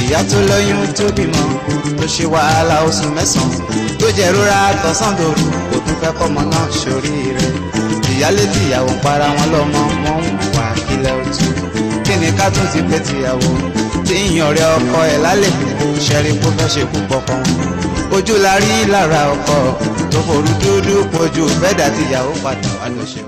ìyá tó lóyún tó bímọ tó ṣe wàhálà oṣù mẹ́sàn-án tó jẹ́ rora tọ̀sán dòru kò tún fẹ́ kọ́mọ náà ṣoríire ìyálé tìyàwó ń para wọn lọ́mọ wọn ń wà kílẹ̀ òtún kí ni ká tún ti pé tìyàwó tí ń yan ọ̀rẹ́ ọkọ ẹ̀ lálẹ́ ṣẹ́rí kó fẹ́ ṣe kú pọkọ ojú la rí lára ọkọ tó forú dúdú pojú bẹ́ẹ̀dà tìyàwó padà wà lóṣù.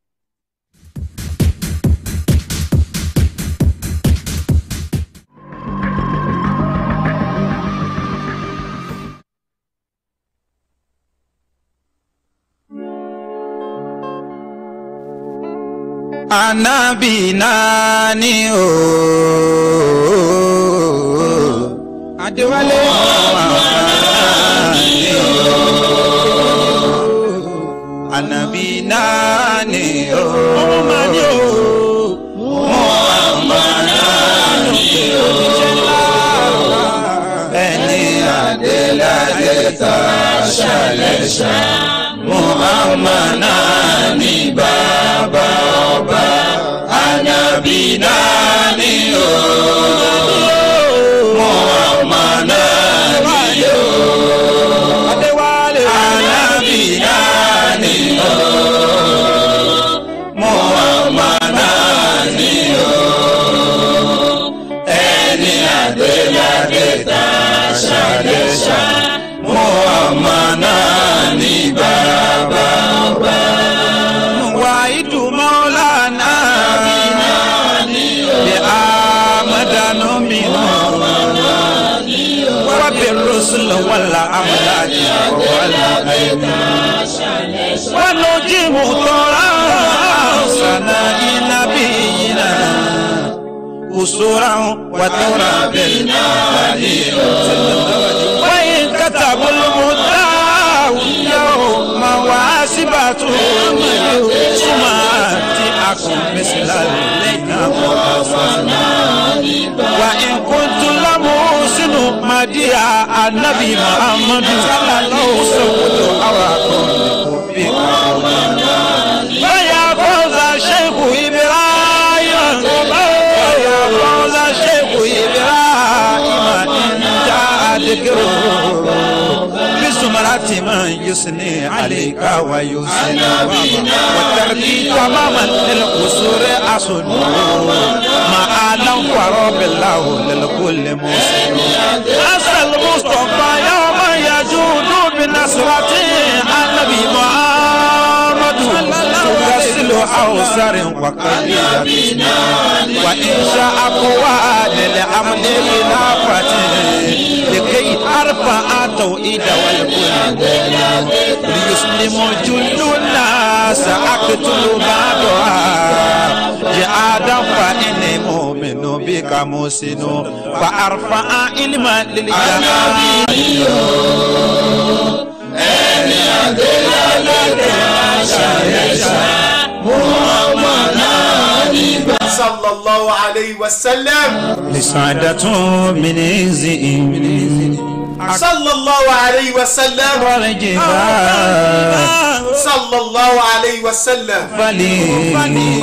Ànábì náà ni o. Adéwálé ni o. Ànábì náà ni o. Ọmọ ni o. Muhammad náà ni o. Ẹni Adéládé ta ṣàlẹ́ṣà. Muhammad náà ni bàbá ọba. Ànábì náà ni o. Muhammad náà ni o. Ànábì náà ni o. Muhammad náà ni o. Ẹni Adéládé ta ṣàlẹ́ṣà. Muhammad náà ni bàbá ọba. Wàhídù Mọ́lánà bí Amadanu mi wà bí Rasul wàlá Amúláàdì wàlá Àyẹ̀dá. Wọ́n ló jí mu tọ́ra sànà iná bí iná. Usura wa tora bil nadi. Wọ́n katabu lumuta yawma wasibatu suma ti akun misla lẹ́ka mọ́tàfánà. Wa in kuntu lamu sinu madiya anabi Muhammadu sallallahu sawudu awakun bi kawuna. Baya bọ́lá Sheikhu Ibrahim. Baya bọ́lá Sheikhu Ibrahim. Inja adikiru. بزمرة من يثني عليك ويثني وترتي تماما للقصور أصل ما أعلم ورب الله للكل مسلم أسأل المصطفى يوم يجود بنصرة النبي محمد تغسل أوسر وقليل وإن شاء قوى للأمن خلافة لكي أرفع توحيد والكل ليسلم جل الناس أقتل بعضها جهادا فإني مؤمن بك محسن فأرفع علما للجهاد ẹni adéládé ṣàyẹ̀ṣà muhammad nígbà. sallallahu alayhi wa sallam. لسعادة من إزئ sallallahu alayhi wa sallam. والجبال sallallahu alayhi wa sallam. فلي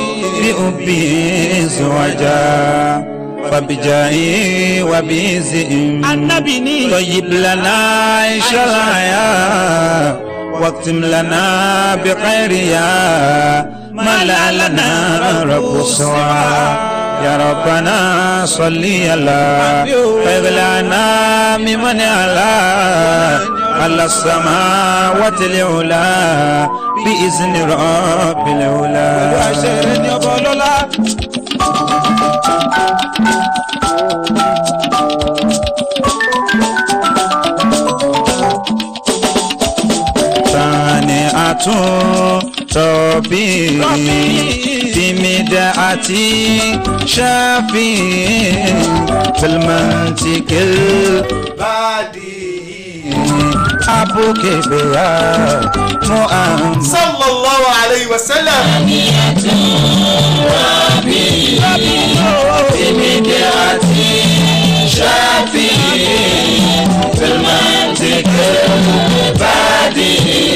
بأبي زوجا وبجاهي وبزئم النبي طيب لنا عيش الحياة واكتم لنا بخير يا ما لا لنا رب السماء يا ربنا صل على خير لنا ممن على على السماوات العلا بإذن رب العلا tani atún tọ́bí tìmídà àti ṣáfì tìlmọ̀tìkìl badi. abúkẹ́bẹ̀yà muhammed. sallallahu alayhi wa sallam. tìmídà àti ṣáfì tìlmọ̀tìkìl bàdì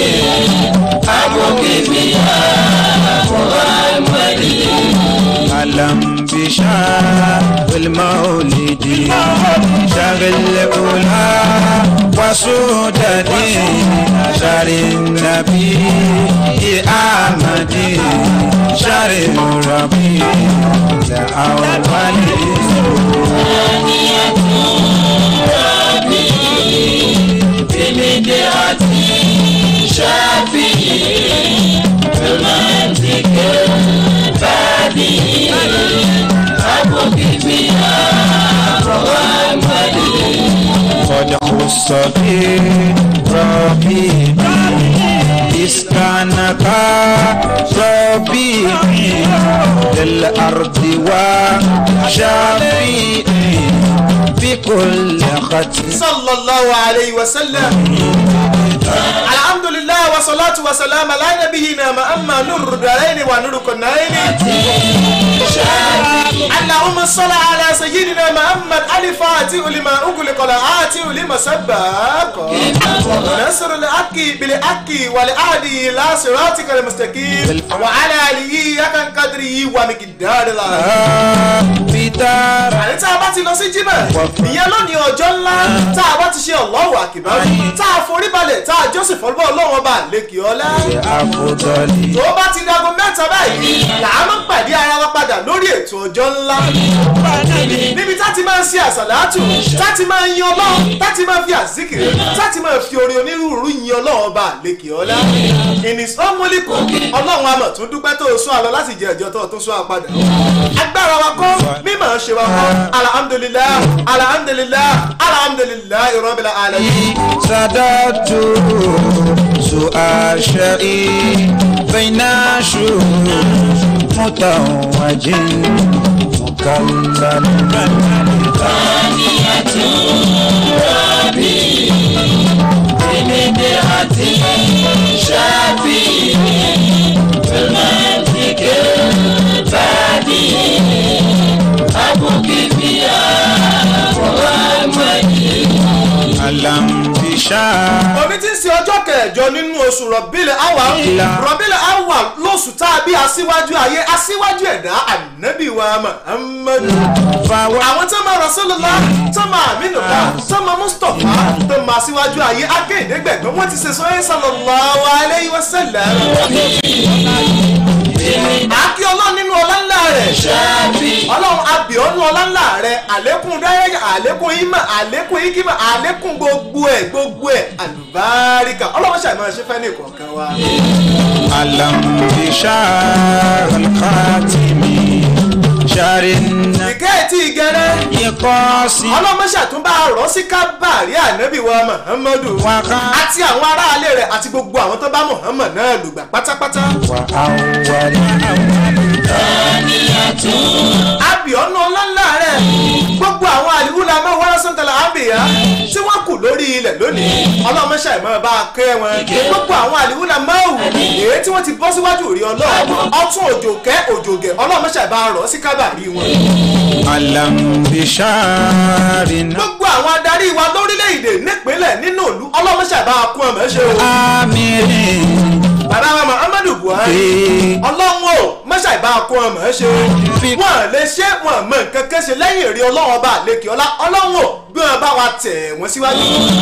abúkẹ́bẹ̀yà muhammed. alam bisha المولد الأولى وسودة شر النبي أحمد شر الربيع الأول قد خص بربي إسكانك ربي للأرض وشافي بكل ختم sallallahu alayhi wa sallam. alhamdulilah wa salatu wa salam ala nabiyina muhammad nuru daraini wa nuru konaini. allahumma salli ala sayyidina muhammad alifati ulima uguli kola ati ulima sabako. nasir al-aki bil aki wal adi la sirati kal mustaqim wa ala alihi yakan kadri wa mikidari la بدار àní tá a bá ti lọ sí jímọ̀ ìyẹn lónìí ọjọ́ ńlá tá a bá ti ṣe Allahu Akbar tá a forí balẹ̀ tá a jọ́sìn fọlọ́bọ̀ ọlọ́wọ́n bá lẹ́kì ọlá. أفضل tó bá ti dago mẹ́ta báyìí làá máa ń pàdé ara wa padà lórí ètò ọjọ́ ńlá. níbi tá ti máa ń ṣe àsàlátù tá ti máa ń yin ọlọ́run tá ti máa fi àzíkìrì tá ti máa fi orin onírúurú yin ọlọ́run bá lẹ́kì ọlá. ìnìsọ́mọ́lìkù ọlọ́run àmọ̀ tún dúpẹ́ tó o sún àlọ́ láti jẹ ẹ̀jọ́ tó o tún sún àpadà. agbára wa kọ́ mímọ̀ ṣe wa kọ́ alhamdulillah alhamdulillah alhamdulillah rabbil alamin. سادات سؤال شيء بين شو متوج مكلل ألم بشار omi ti ń ṣe ọjọ́ kẹjọ nínú oṣù rọ̀bílẹ̀ àwà Ìlà. rọ̀bílẹ̀ àwà lóṣù tá a bí aṣíwájú ayé aṣíwájú ẹ̀dá ànábì wa Muhammadu. فهو àwọn tó máa Rasulullah tó máa Aminullah tó máa Mustapha tó máa aṣíwájú ayé akéèdégbẹ̀gbẹ̀ wọ́n ti ṣe sọ ẹ́ sallallahu alayhi wa sallam. àkí ọlọ́run nínú ọlá ńlá rẹ̀ ọlọ́run abìọ́nú ọlá ńlá rẹ̀ àlékún dáyẹ́yẹ́ àlékún ìmọ̀ àlékún ìkímọ̀ àlékún gbogbo ẹ̀ gbogbo ẹ̀ àlùbáríkà ọlọ́run ṣàìmọ̀ ṣe fẹ́ ní ìkọ̀ọ̀kan wa. ألم بشار الخاتم شار ìkẹ́ ẹ̀tí ìgẹrẹ النقاص ọlọ́mọṣà tún bá rọ̀ sí kábàárì ànábì wa Muhammadu وقع àti àwọn aráalé rẹ̀ àti gbogbo àwọn tó bá Muhammad náà lùgbà pátápátá. وأول abìọ́nú ọlọ́lá rẹ̀ gbogbo àwọn àlìwúlà máa wọ́n lọ́sàn tẹ̀lé àbìyá tí wọ́n kù lórí ilẹ̀ lónìí ọlọ́mọṣà ìmọ̀ bá a kẹ́ wọn gbogbo àwọn àlìwúlà máa wù èyí tí wọ́n ti bọ́ síwájú rí ọlọ́run ọtún òjòkẹ́ òjògẹ̀ ọlọ́mọṣà ìbá rọ̀ sí kábàárì wọn. ألم بشار gbogbo àwọn adarí wa lórílẹ̀‐èdè nípínlẹ̀ nínú ìlú ọlọ́mọṣà ìbá kún ọmọ ṣe o. آمر bàbá wa Muhammadu Buhari ọlọ́run o mọ́ṣá ìbá kún ọmọ ṣe wọ́n lè ṣe wọ́n mọ nǹkan kan ṣe lẹ́yìn èrè ọlọ́run ọba àlekè ọlá ọlọ́run o bí wọ́n bá wa tẹ̀ wọ́n síwájú.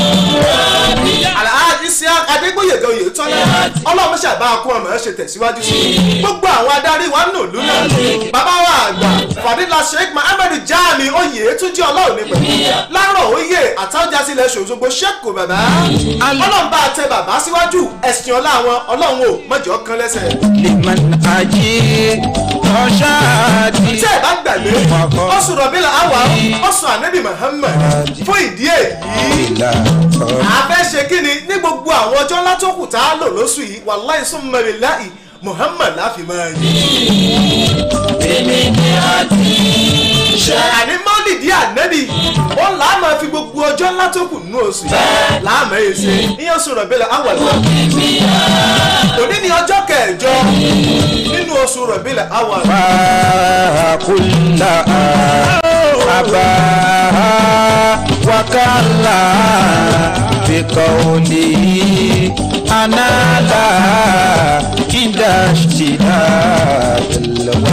Alhaji Isiaq Adégbóyèga Oyètọ́lá ọlọ́run mọ́ṣá ìbá kún ọmọ ṣe tẹ̀síwájú sí i gbogbo àwọn adarí wa nù lú náà bàbá wa àgbà Fadila Sheikh Muhammadu Jami Oyètúnjí ọlọ́run ní pẹ̀lú lárọ̀ oyè àtàwọ̀já sílẹ̀ ṣòṣogbo ṣẹ́kù bàbá ọlọ́run bá tẹ bàbá síwájú ẹ̀sìn ọlá wọn ọlọ́run ò mọ̀jọ́ kan lẹ́sẹ̀. لمن أجيب رشادي tí ẹ bá gbàgbé oṣù rọ̀bílà àwà oṣù ànábì Muhammad fún ìdí èyí إلى a fẹ́ ṣe kí ni ní gbogbo àwọn ọjọ́ ńlá tó kù tá a lò lóṣù yìí wàláì summa billahi Muhammad láfi máa yí. àní mọ́lìdí ànábì ó làá máa fi gbogbo ọjọ́ ńlá tó kù nínú oṣù yìí làá máa yẹ ṣe ní oṣù rọ̀bílà àwà lọ. òní ni ọjọ́ kẹjọ nínú oṣù rọ̀bílà àwà lọ. فكلها أباها وكلا بقوله أنا لا عند اشتداد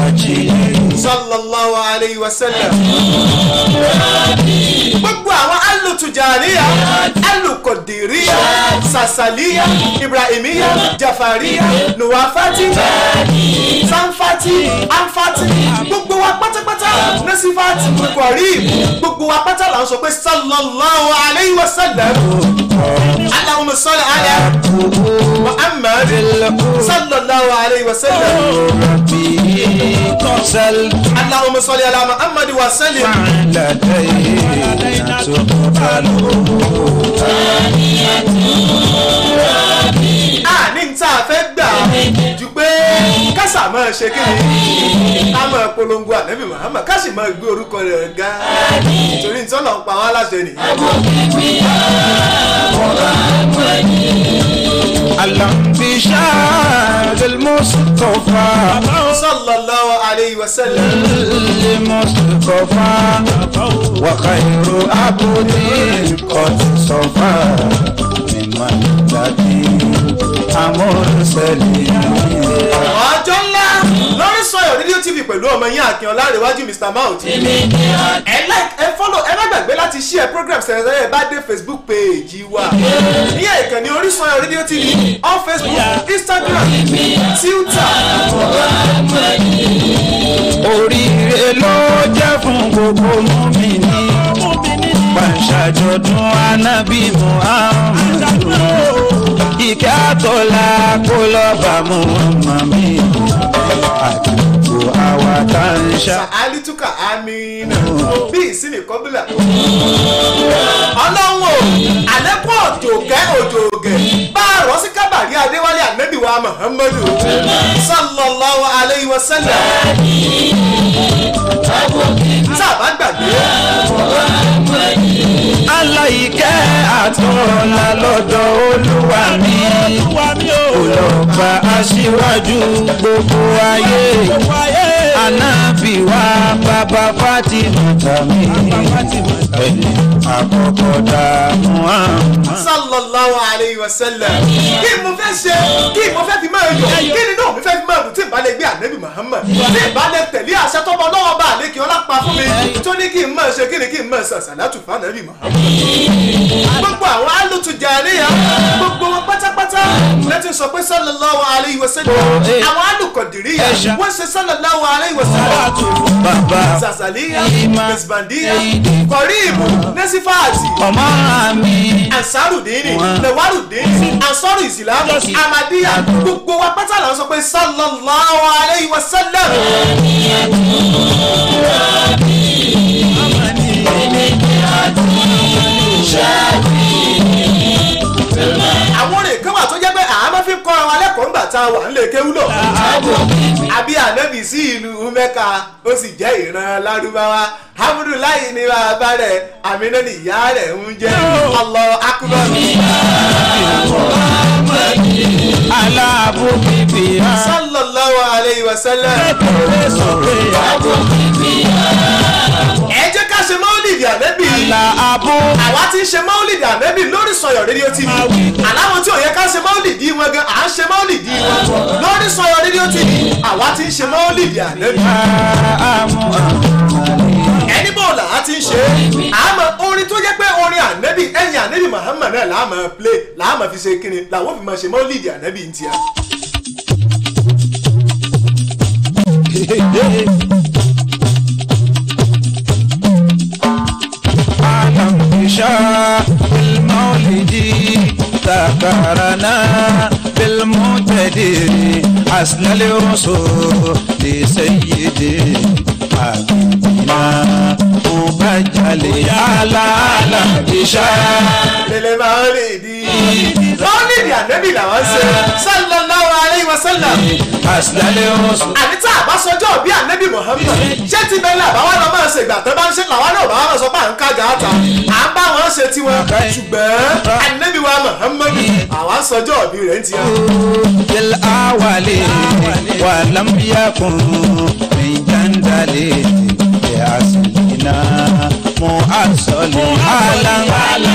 الوجه sallallahu alayhi wa sallam. gbogbo àwọn tujaniya alukọdiriya sasaliya ibrahimiya jafariya nuwafati sanfati anfati gbogbo wa pátápátá nasifati kọrí gbogbo wa pátá là ń sọ pé sallallahu alayhi wa sallam allahumma salli ala muhammad sallallahu alayhi wa sallam تصل allahumma salli ala muhammad wa sallim. لدينا تقبل a ní tá a fẹ́ gbà ju pé kásà máa ṣe kí ni ká máa polongo ànábì muhammad ká sì máa gbé orúkọ rẹ̀ ga torí nítorí ọ̀nà ń pa wá láṣẹ nìyí. الانبشار المصطفى sallallahu alayhi wa sallam. المصطفى وخير عبد قد صفى ممن الذي مرسلين ọjọ́ ńlá lórí sọ̀yọ̀ rédíò tv pẹ̀lú ọmọ yín akínọlá àríwájú mr mount. ẹ like ẹ follow ẹ má gbàgbé láti share program sẹ̀rẹ̀ ẹ bá dé facebook page wa. ìyẹn ìkànnì orísun ayọ̀ rédíò tv on facebook instagram twitter. oríire ló jẹ́ fún gbogbo mùmínì pàṣàjọdún anábì muhammadu ìkẹ́ àtọ́lá kó lọ́ba muhammadu àti gbogbo àwa tá ń ṣá. alituka amina bí ìsinmi kọ́bílà. ọlọ́run o àlékún òjògẹ́ òjògẹ́ bá a rọ́ sí kábàrí adéwálé ànábì wa muhammadu sallallahu alayhi wa sallam. tá a bá gbàgbé aláìkẹ́ àtọ́lá lọ́dọ̀ olúwa mi olọ́ba aṣíwájú gbogbo ayé anábì wa bàbá fatima tàmí ẹni àkọ́kọ́ dààmú àmọ́. sallallahu alayhi wa sallam. kí mo fẹ́ ṣe kí mo fẹ́ fi máa yọ kí ni náà mi fẹ́ fi máa dùn tí n bá lè gbé ànábì muhammad tí n bá lè tẹ̀lé àṣẹ tọ́mọ náà bá àlékè ọlá pa fún mi tó ní kí n máa ṣe kí ni kí n máa sàṣà látù fún ànábì muhammad. gbogbo àwọn alùtù jàríyà gbogbo wọn pátápátá lẹ́tí sọ pé sallallahu alayhi wa sallam àwọn alùkọ̀dìríyà wọ́n ṣe sallallahu alayhi wa sallam bàbá sàṣàlíyà Ìmà, mẹsìbàndíyà Èdè, kọ̀ríìmù nẹ́sífàtì ọmọ mi ansarudini Wọn. lewarudini ansaru isilamu amadiya gbogbo wa pátá la ń sọ pé sallallahu alayhi wa sallam. àwọn orin kan wà tó jẹ́ pé àmọ́ fi ń kọ́ àwọn alẹ́kọ̀ọ́ ńgbà tá a wà ń lè kéwú lọ. àbí ànábì sí ìlú mẹ́ka ó sì jẹ́ ìran lárúbáwá hamdulilayi ni bàbá rẹ̀ àmínà ni ìyá rẹ̀ ń jẹ́ Allahu akbar. aláàbò bíbí á. sallallahu alayhi wa sallam. ẹ jẹ́ ká ṣe mọ́lìdì ànẹ́bì aláàbò àwa ti ń ṣe mọ́lìdì ànẹ́bì lórí sọ̀yọ̀ rédíò tv aláwọn tí ò yẹ ká ṣe mọ́lìdì wọn gan à ń ṣe mọ́lìdì wọn lórí sọ̀yọ̀ rédíò tv àwa ti ń ṣe mọ́lìdì ànẹ́bì àmú àmàlẹ́. ẹni bò là á ti ń ṣe àmọ́ orin tó jẹ́ pé orin ànẹ́bì ẹ̀yìn ànẹ́bì muhammad náà làá máa play làá máa fi ṣe kíni làwọn fi máa ṣe mọ́lìdì ànẹ́bì ń tiẹ̀. أعلم بشاء المولد ذكرنا بالمعتدر حسن الرسول لسيدي حبيبنا مبجل على أعلم بشاء lele mọ́lìdì mọ́lìdì ànẹ́bì làwọn ṣe sallallahu alayhi wa sallam. حسن الرسول àní tá a bá sọjọ́ bí ànábì muhammed ṣé ti bẹ́ẹ̀ làbá wa lọ máa ṣe ìgbà tó bá ń ṣe làwọn náà bá wa sọ pé à ń kájà á ta à ń bá wọn ṣe tiwọn ṣùgbọ́n ànábì wa muhammed àwa ń sọjọ́ bí rẹ̀ ń tiẹ̀. بالأول ولم يكن من جندل لأصلنا مؤصل على على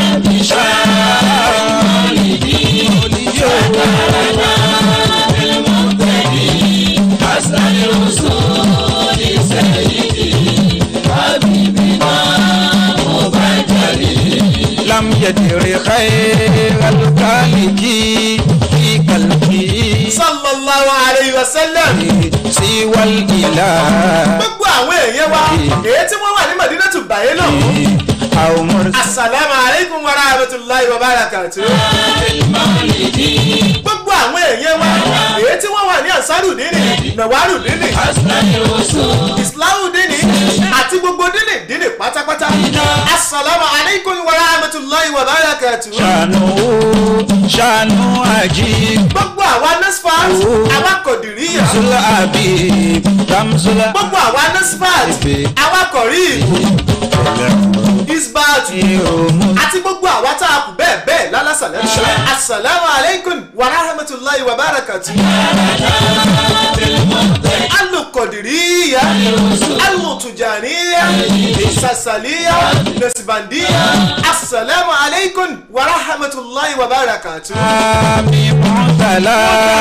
ولم يدر خير الخالق في قلبه sallallahu alayhi wa sallam. سوى الإله gbogbo àwọn èèyàn wa èyí tí wọ́n wà ní madinatu bàyẹ́ náà. أو مرسل asalaamu aleykum wa rahmatulahi wa barakatu. gbogbo àwọn èèyàn wa èyí tí wọ́n wà ní ansarudini nawarudini islahudini àti gbogbo dini dini pátápátá. asalaamu aleykum wa rahmatulahi wa barakatu. شانه شانه عجيب gbogbo àwa nasfat àwa kọ̀dìríyà زل أبيب رمزل gbogbo àwa nasfat àwa kọ̀rí isbat àti gbogbo àwa tá a kù bẹ́ẹ̀ bẹ́ẹ̀ lálásàlẹ̀ asalaamu aleykum wa rahmatulahi wa barakatu. alukọ̀dìríyà alutujaniya sasaliya nasibandiya asalaamu aleykum wa rahmatulahi wa barakatu. آمي معتلى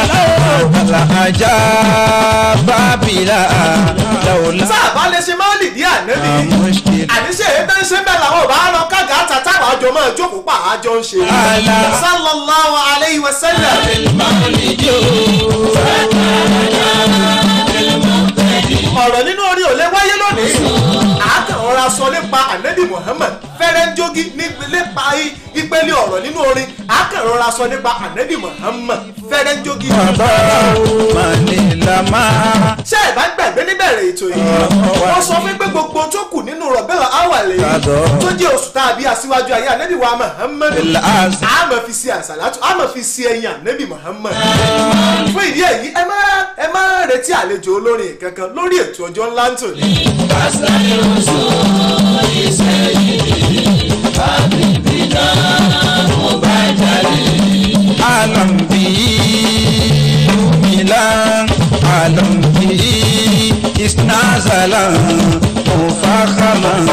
العجاب بلا لولا tá a bá lè ṣe máa lè dí ànábì مشكل àníṣe èyí tó ń ṣe bẹ́ẹ̀ làwọn ò bá lọ kága tata àwọn àjọ máa jókòó pa àjọ ń ṣe. Àlà. sallallahu alayhi wa sallam. ọ̀rọ̀ nínú orin ò lè wáyé lónìí. àákàn ọ̀rọ̀ sọ nípa ànábì muhammad fẹ́rẹ́ ń jogi nípa ìpele ọ̀rọ̀ nínú orin àákàn ọ̀rọ̀ sọ nípa ànábì muhammad fẹ́rẹ́ ń jogi. bàbá mani lama ṣé ẹ bá gbàgbé níbẹ̀rẹ̀ ètò yìí wọ́n sọ fún pé gbogbo tó kù nínú rọ̀bẹ́là awàlẹ̀ Kàdọ́. tó jẹ́ oṣù tá a bí aṣíwájú ayé ànábì wa muhammad Al-Azm. a máa fi ṣe àṣàlátù a máa fi ṣe ẹyin ànábì muhammad fún ìdí èyí ẹ má ẹ má retí àlejò olórin kankan lórí ètò ọjọ́ ńlá ń tòní. alam bi milan alam bi isnazalan mufakhaman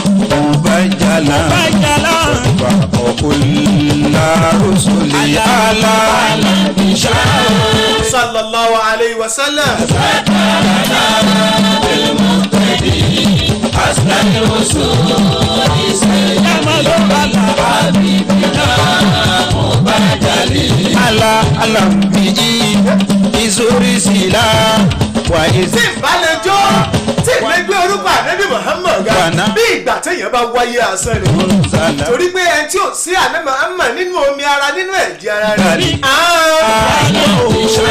mubajalan wa okulla rusuli ala sallallahu alayhi wa sallam. ala alam bi izuri sila wa tí izi n bá lè jó tí n lè gbé orúkọ ànábì muhammad ga Gbàná. bí ìgbà téèyàn bá wáyé asán ni. zala torí pé ẹni tí ò sí ànábì muhammad nínú omi ara nínú ẹ̀jẹ̀ ara rẹ̀. Bẹ́ẹ̀ni. Ah.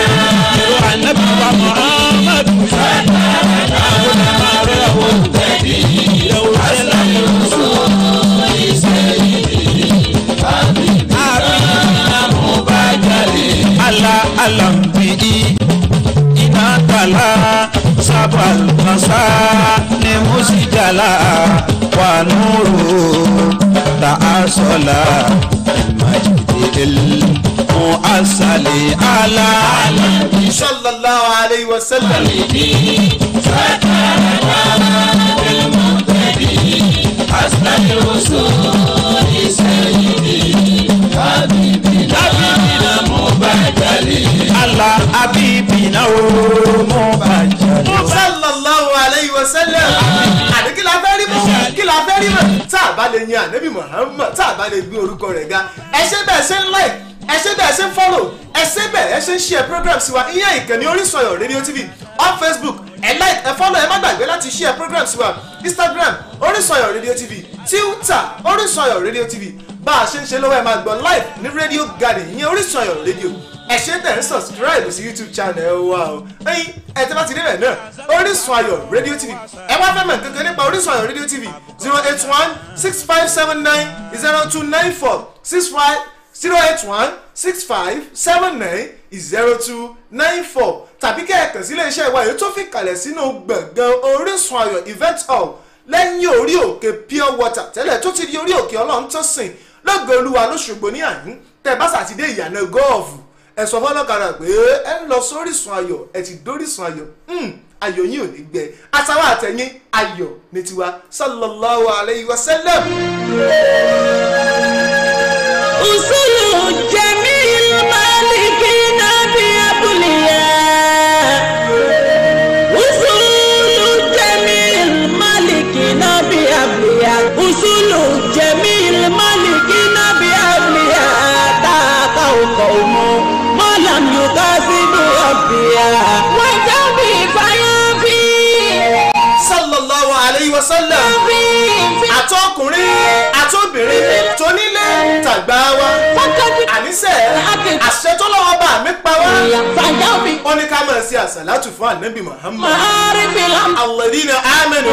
ala alambi ina tala sabal masa ni musijala wa nuru ta asola majidil muasali ala sallallahu alayhi wa sallam. ala abibina o mo bajalo sallallahu alayhi wa sallam. àní kí la fẹ́ rí mọ́ kí la fẹ́ rí mọ́ tá a bá lè yan ànábì muhammad tá a bá lè gbé orúkọ rẹ̀ ga ẹ ṣe bẹ́ẹ̀ ṣe ń like ẹ ṣe bẹ́ẹ̀ ṣe ń follow ẹ ṣe bẹ́ẹ̀ ẹ ṣe ń share program sí wa ìyẹn ìkànnì Orísun Ayọ̀ radio tv on facebook ẹ like ẹ follow ẹ má gbàgbé láti share program sí wa instagram Orísun Ayọ̀ radio tv twitter Orísun Ayọ̀ radio tv bá a ṣe ń ṣe lọ́wọ́ ẹ máa gbọ́ live ní radio garden ìyẹn Orísun Ayọ̀ radio ẹ ṣe tẹ̀ ń subscribe sí youtube channel wa o ẹyin ẹ tẹ́ bá ti débẹ̀ náà Orísun Ayọ̀ radio tv ẹ wá fẹ́ mọ̀ kankan nípa Orísun Ayọ̀ radio tv zero eight one six five seven nine zero two nine four six five zero eight one six five seven nine zero two nine four tàbí kẹ́ ẹ kàn sí iléeṣẹ́ ìwà èyí tó fi kalẹ̀ sínú gbọ̀ngàn Orísun Ayọ̀ event hall lẹ́yìn orí òkè pure water tẹ́lẹ̀ tó ti di orí òkè ọlọ́run tó sìn lọ́gọ̀ olúwa lóṣogbo ní àyín tẹ́ bá sàtidé ìyànà gọ́ọ̀fù ẹ sọ fọlọ́kadà pé ẹ ń lọ sórísun ayọ̀ ẹ ti dórísun ayọ̀ Hmm, ayọ̀ yín ò ní gbẹ àtàwọn àtẹ̀yìn ayọ̀ ní tiwa sallallahu alayhi wa sallam. أصول جميع المالكين بأبلياء أصول جميع المالكين بأبلياء أصول جميع المالكين àtọkùnrin àtobìnrin tónílé tàgbà wa àníṣe àṣẹ tó lọ́wọ́ bá mi pa wá ó ní ká máa ṣe àṣàlátù fún ànábì muhammad alladhina amanu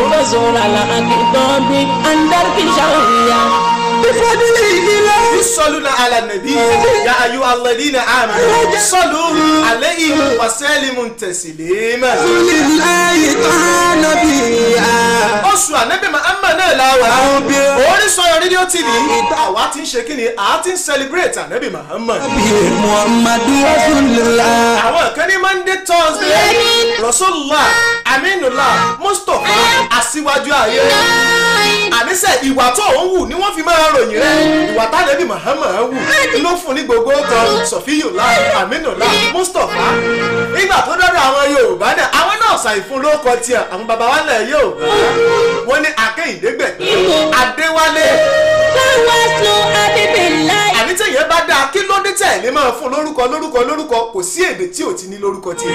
يصلون على النبي يا أيها الذين آمنوا صلوا عليه وسلموا تسليما oṣù ànábì Muhammad náà la wà orí sọyọ rédíò tv àwa ti ń ṣe kí ni àá ti ń celebrate ànábì Muhammad àwọn kan ní monday thursday rasulullah aminullah mustapha aṣíwájú ayé àníṣe ìwà tó ń wù ni wọ́n fi máa ròyìn rẹ̀ ìwà tánàbí Muhammad wù ló fún ní gbogbo kan sọfíyùlá aminullah mustapha nígbà tó dọ́dọ̀ àwọn yorùbá náà àwọn náà ṣàìfún lóko tiẹ̀ àwọn baba wa lẹ̀ yorùbá wọ́n ní akẹ́yìndégbè adéwálé àní tẹ̀yẹ́ bá dáa kí ló dé tẹ̀ ní máa fún lórúkọ lórúkọ lórúkọ kò sí èdè tí ò ti ní lórúkọ tiẹ̀.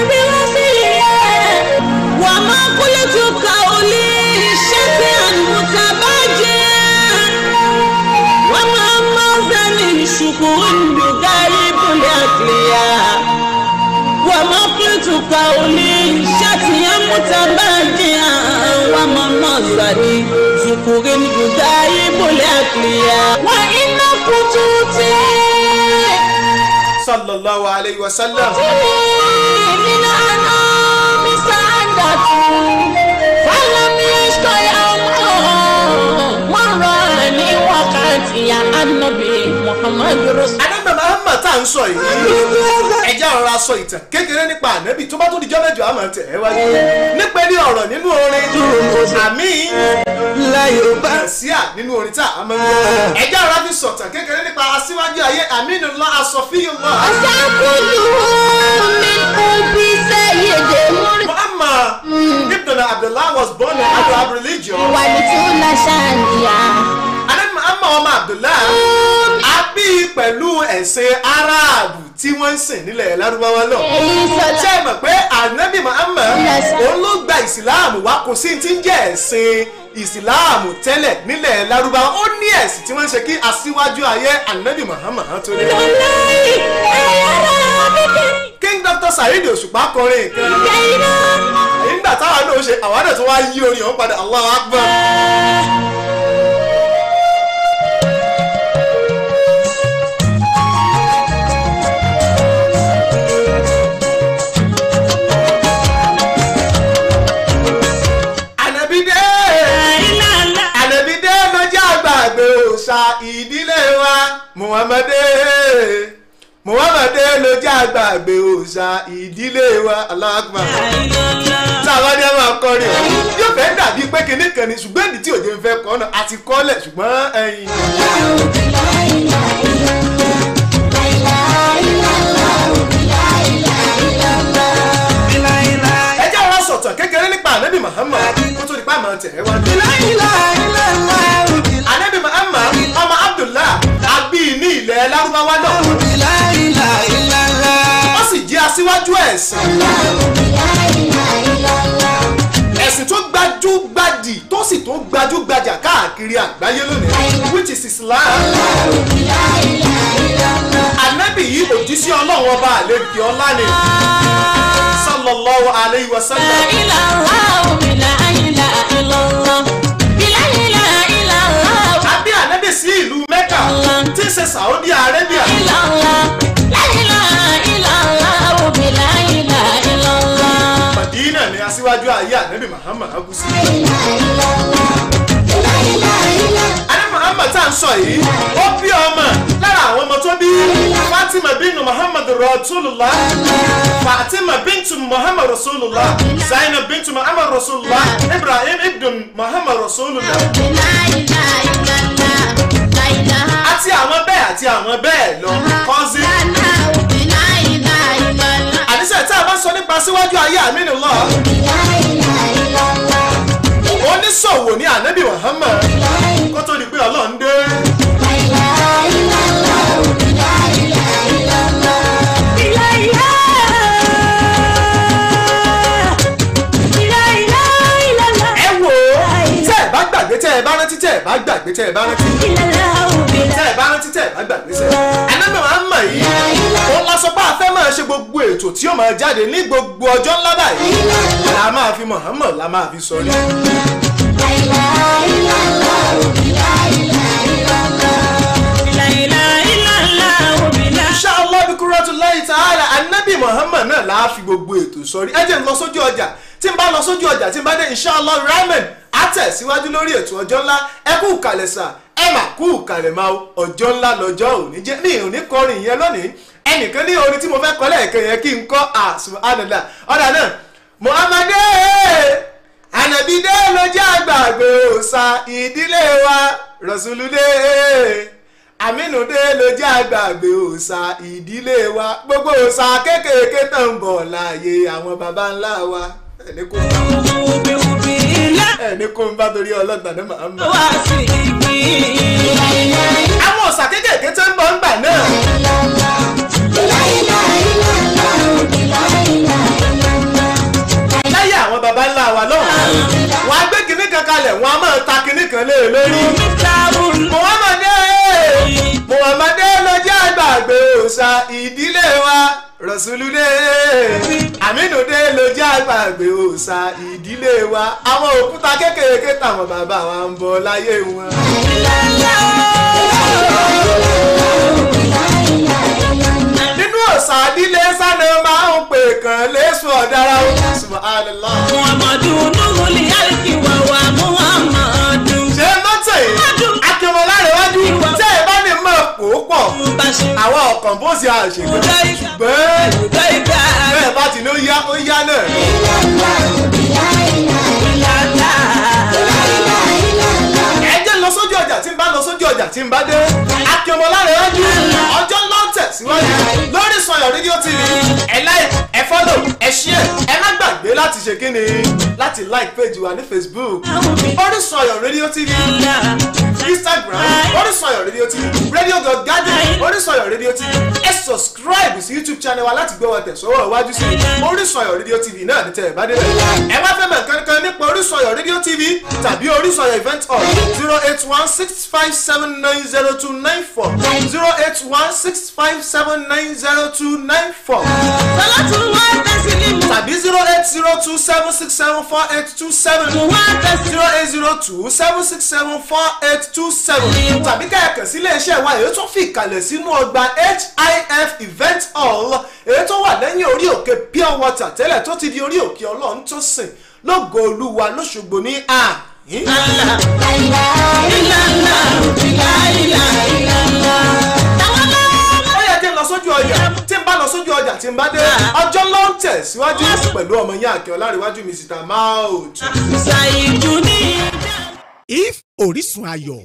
وما قلت قولي شفيعا متبجيا وما مازني شكر بغيب الأكلياء وما قلت قولي شفيعا متبجيا وما مازني شكر بغيب الأكلياء وإن كتوتي sallallahu alayhi wa sallam. من أنام سعادته فلم يشق يوم مراني وقت يا النبي محمد رسول anábì Muhammad tá à ń sọ yìí ẹjẹ́ ọ̀rọ̀ aṣọ ìtàn kékeré nípa ànábì tó bá tó di jọ́mẹ́jọ àmọ́ tẹ̀ ẹ́ wájú nípa ní ọ̀rọ̀ nínú orin àmì nàṣíà nínú orin tá a máa ń gbọ́ ẹjẹ́ ọ̀rọ̀ fi sọ̀tàn kékeré nípa aṣíwájú ayé Aminullah Asọ̀fíyullah وسأقول من قلبي سيد Muhammad ibn Abdullah was born in Arab religion ولتولى شانيا anábì Muhammad ọmọ Abdullah a bí pẹ̀lú ẹ̀sìn Aráàbù tí wọ́n ń sìn nílẹ̀ Lárúbáwá náà ṣé ẹ mọ̀ pé ànábì Muhammad Yes. òun ló gba ìsìláàmù wá kò sí ti ń jẹ́ ẹ̀sìn ìsìláàmù tẹ́lẹ̀ nílẹ̀ Lárúbáwá ó ní ẹ̀sìn tí wọ́n ń ṣe kí aṣíwájú ayé ànábì Muhammad tó dé. King Dr. Saheed Òṣùpá kọrin kan nígbà táwa náà ṣe àwa náà tó wá yí orin ọ̀hún padà Allahu Akbar. Ànábì dé ànábì dé lọ́jà àgbàgbé òòṣà ìdílé wa Muhammadu Muhammadu lọ́jà àgbàgbé òòṣà ìdílé wa Allahu Akbar. táwa ní a máa kọrin ọ̀hún yóò fẹ́ dàbí pé kinní kan ni ṣùgbọ́n èdè tí òde ń fẹ́ kọ́ náà àti kọ́lẹ̀ ṣùgbọ́n ẹyin. ẹ jẹ́ ọ̀rọ̀ sọ̀tàn kékeré nípa ànábì Muhammad kó tó di pa àmọ́ tẹ̀ ẹ́ wá. ànábì Muhammad ọmọ Abdullah abí ní ilẹ̀ Lárúbáwá náà ó sì jẹ́ aṣíwájú ẹ̀sìn ẹ̀sìn tó gbajúgbadì tó sì tó gbajúgbajà káàkiri àgbáyé lónìí which is Islam. Ànábì yìí òjíṣẹ́ Ọlọ́run ọba àlejò ọlá ni sallallahu alayhi wa sallam. Àbí ànábì sí ìlú Mẹ́kà tí ń ṣe Saudi Arabia. Madina ni aṣíwájú ayé ànábì Muhammad agusi. Ànábì Muhammad tá à ń sọ yìí ó bí ọmọ lára àwọn ọmọ tó bí Fatima bíntu Muhammad Rasulullah Fatima bíntu Muhammad Rasulullah Zainab bíntu Muhammad Rasulullah Ibrahim ibn Muhammad Rasulullah àti àwọn bẹ́ẹ̀ àti àwọn bẹ́ẹ̀ lọ kọ́sí. Àníṣe tá a bá sọ nípa síwájú ayé Aminullah oníṣòwò ní ànábì Muhammad kó tó di pé Ọlọ́run dé. ẹ wò ó tẹ́ ẹ bá gbàgbé tẹ́ ẹ bá rántí tẹ́ gbàgbé tẹ́ ẹ bá rántí tẹ́ ẹ bá rántí tẹ́ ẹ bá gbàgbé sẹ́ anábì Muhammad yìí ó lọ sọ pé a fẹ́ máa ṣe gbogbo ètò tí ó máa jáde ní gbogbo ọjọ́ ńlá báyìí la máa fi Muhammad la máa fi sọ ní. inshallah bí kuratullahi ta'ala anabi muhammad náà la fi gbogbo ètò sọrí ẹ jẹ́ n lọ sójú ọjà tí n bá lọ sójú ọjà tí n bá dé inshallah ramen á tẹ̀síwájú lórí ètò ọjọ́ ńlá ẹ kú kàlẹ̀ sà ẹ mà kú kàlẹ̀ máa o ọjọ́ ńlá lọ́jọ́ òní jẹ́ mi ò ní kọrin yẹn lónìí ẹnìkan ní orin tí mo fẹ́ kọ́ lẹ́ẹ̀kan yẹn kí n kọ́ subhanallah ọ̀dà náà muhammadu anabide ló jẹ́ àgbàgbé òòṣà ìdílé wa rọ̀ṣùlùdé àmínúdé ló jẹ́ àgbàgbé òòṣà ìdílé wa gbogbo òòṣà kéékèèké tó ń bọ̀ láàyè àwọn baba ńlá wa ẹni kò ń bá ẹni kò ń bá torí ọlọ́gbà ní màmá. àwọn òòṣà kéékèèké tó ń bọ̀ ńgbà náà. láyé àwọn baba ńlá wa lọ́wọ́ wọn á gbé kinní kan kalẹ̀ wọn á máa ta kinní kan lé e lórí. muhammadu muhammadu ló jẹ́ àgbàgbé òòṣà ìdílé wa rọ̀ṣùlùdé àmínúdé ló jẹ́ àgbàgbé òòṣà ìdílé wa àwọn òkúta kékèké táwọn bàbá wa ń bọ láyé wọn. nínú òòṣà ìdílé sani máa ń pè kàn lẹ́sùn ọ̀dára ó subhanallah. ṣé mọ́tò yìí akínmọ́lárẹ̀wájú tẹ́ ẹ bá ní mọ̀ pò pọ̀ àwọn ọ̀kan bó ṣe àṣègbè ṣùgbọ́n bẹ́ẹ̀ bá ti ní ó yá ó yá náà. ẹ jẹ́ lọ sójú ọjà tí ń bá lọ sójú ọjà tí ń bá dé akínmọ́lárẹ̀wájú ọjọ́ ló ń tẹ̀síwájú lórí Sanyọ̀ rédíò tv ẹ like ẹ follow ẹ share ẹ má gbàgbé láti ṣe kí ni láti like page wa ní facebook Orísun Sanyọ̀ rédíò tv instagram Orísun Sanyọ̀ rédíò tv radio dot garden Orísun Sanyọ̀ rédíò tv ẹ subscribe sí youtube channel wa láti gbọ́ wa tẹ̀sọ́wọ́ iwájú sí Orísun Sanyọ̀ rédíò tv náà ní tẹ̀ ẹ̀ bá dé ẹ wá fẹ́ mọ̀ kankan nípa Orísun Sanyọ̀ rédíò tv tàbí Orísun Sanyọ̀ event hall zero eight one six five seven nine zero two nine four zero eight one six five seven nine zero two nine four tàbí zero eight zero two seven six seven four eight two seven zero eight zero two seven six seven four eight two seven tàbí kẹ̀kẹ́ sí iléeṣẹ́ wa èyí tó fi ìkàlẹ̀ sínú ọgbà hif event hall èyí tó wà lẹ́yìn orí òkè pure water tẹ́lẹ̀ tó ti di orí òkè ọlọ́run tó sìn lógo olúwa lóṣogbo ní àhín. ó yẹ kí n lọ sójú ọjà tí n bá lọ sójú ọjà tí n bá dé ọjọ́ ló ń tẹ̀síwájú pẹ̀lú ọmọ yín àkẹ́ ọlárẹ̀wájú mr maout. if orísun ayọ̀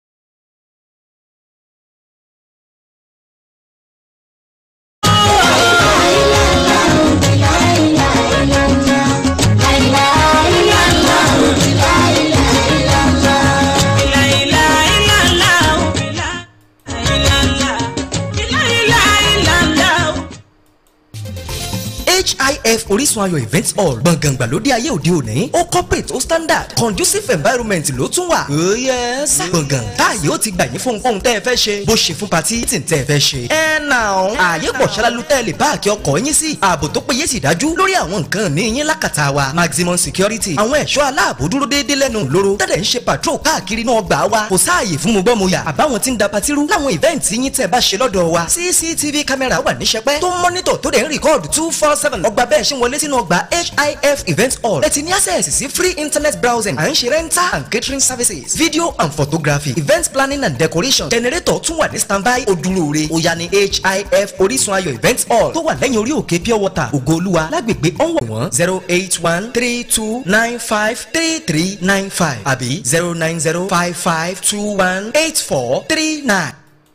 hif orísun ayọ̀ event hall gbọ̀ngàn gbàlódé ayé òde òní ó corporate ó standard conducive environment ló tún wà. ó yẹ sá. gbọ̀ngàn táàyè ó ti gbà yín fún ohunkóhun tẹ́ ẹ fẹ́ ṣe bó ṣe fún patí tí ń tẹ́ ẹ fẹ́ ṣe. ẹ nà ó ààyè pọ̀ ṣálálu tẹ́ ẹ lè páàkì ọkọ̀ yín sí ààbò tó péye sì dájú lórí àwọn nǹkan ní yín lákàtà wa maximum security àwọn ẹ̀ṣọ́ aláàbò dúró déédéé lẹ́nu lóró tẹ́lẹ̀ ń ṣe patrol káàkiri náà gbà wá kò sáàyè fún mo gbọ́ mo yà àbáwọn tí ń da patiru láwọn event yín tẹ́ ẹ bá ṣe lọ́dọ̀ wa cctv camera wà ní sẹpẹ́ tó ń mọ́nítọ̀ tó dẹ̀ ń record two four seven ọgbà bẹ́ẹ̀ ṣe ń wọlé sínú ọgbà hif event hall ẹ ti ní access sí free internet browsing à ń ṣe rental and catering services video and photography event planning and decoration generator tún wà ní standby ojúlóore ó yá ní hif orísun ayọ̀ event hall tó wà lẹ́yìn orí òkè pure water ògoolúwa lágbègbè ọ̀wọ̀ wọn zero eight one three two nine five three three nine five àbí zero nine zero five five two one eight four three nine.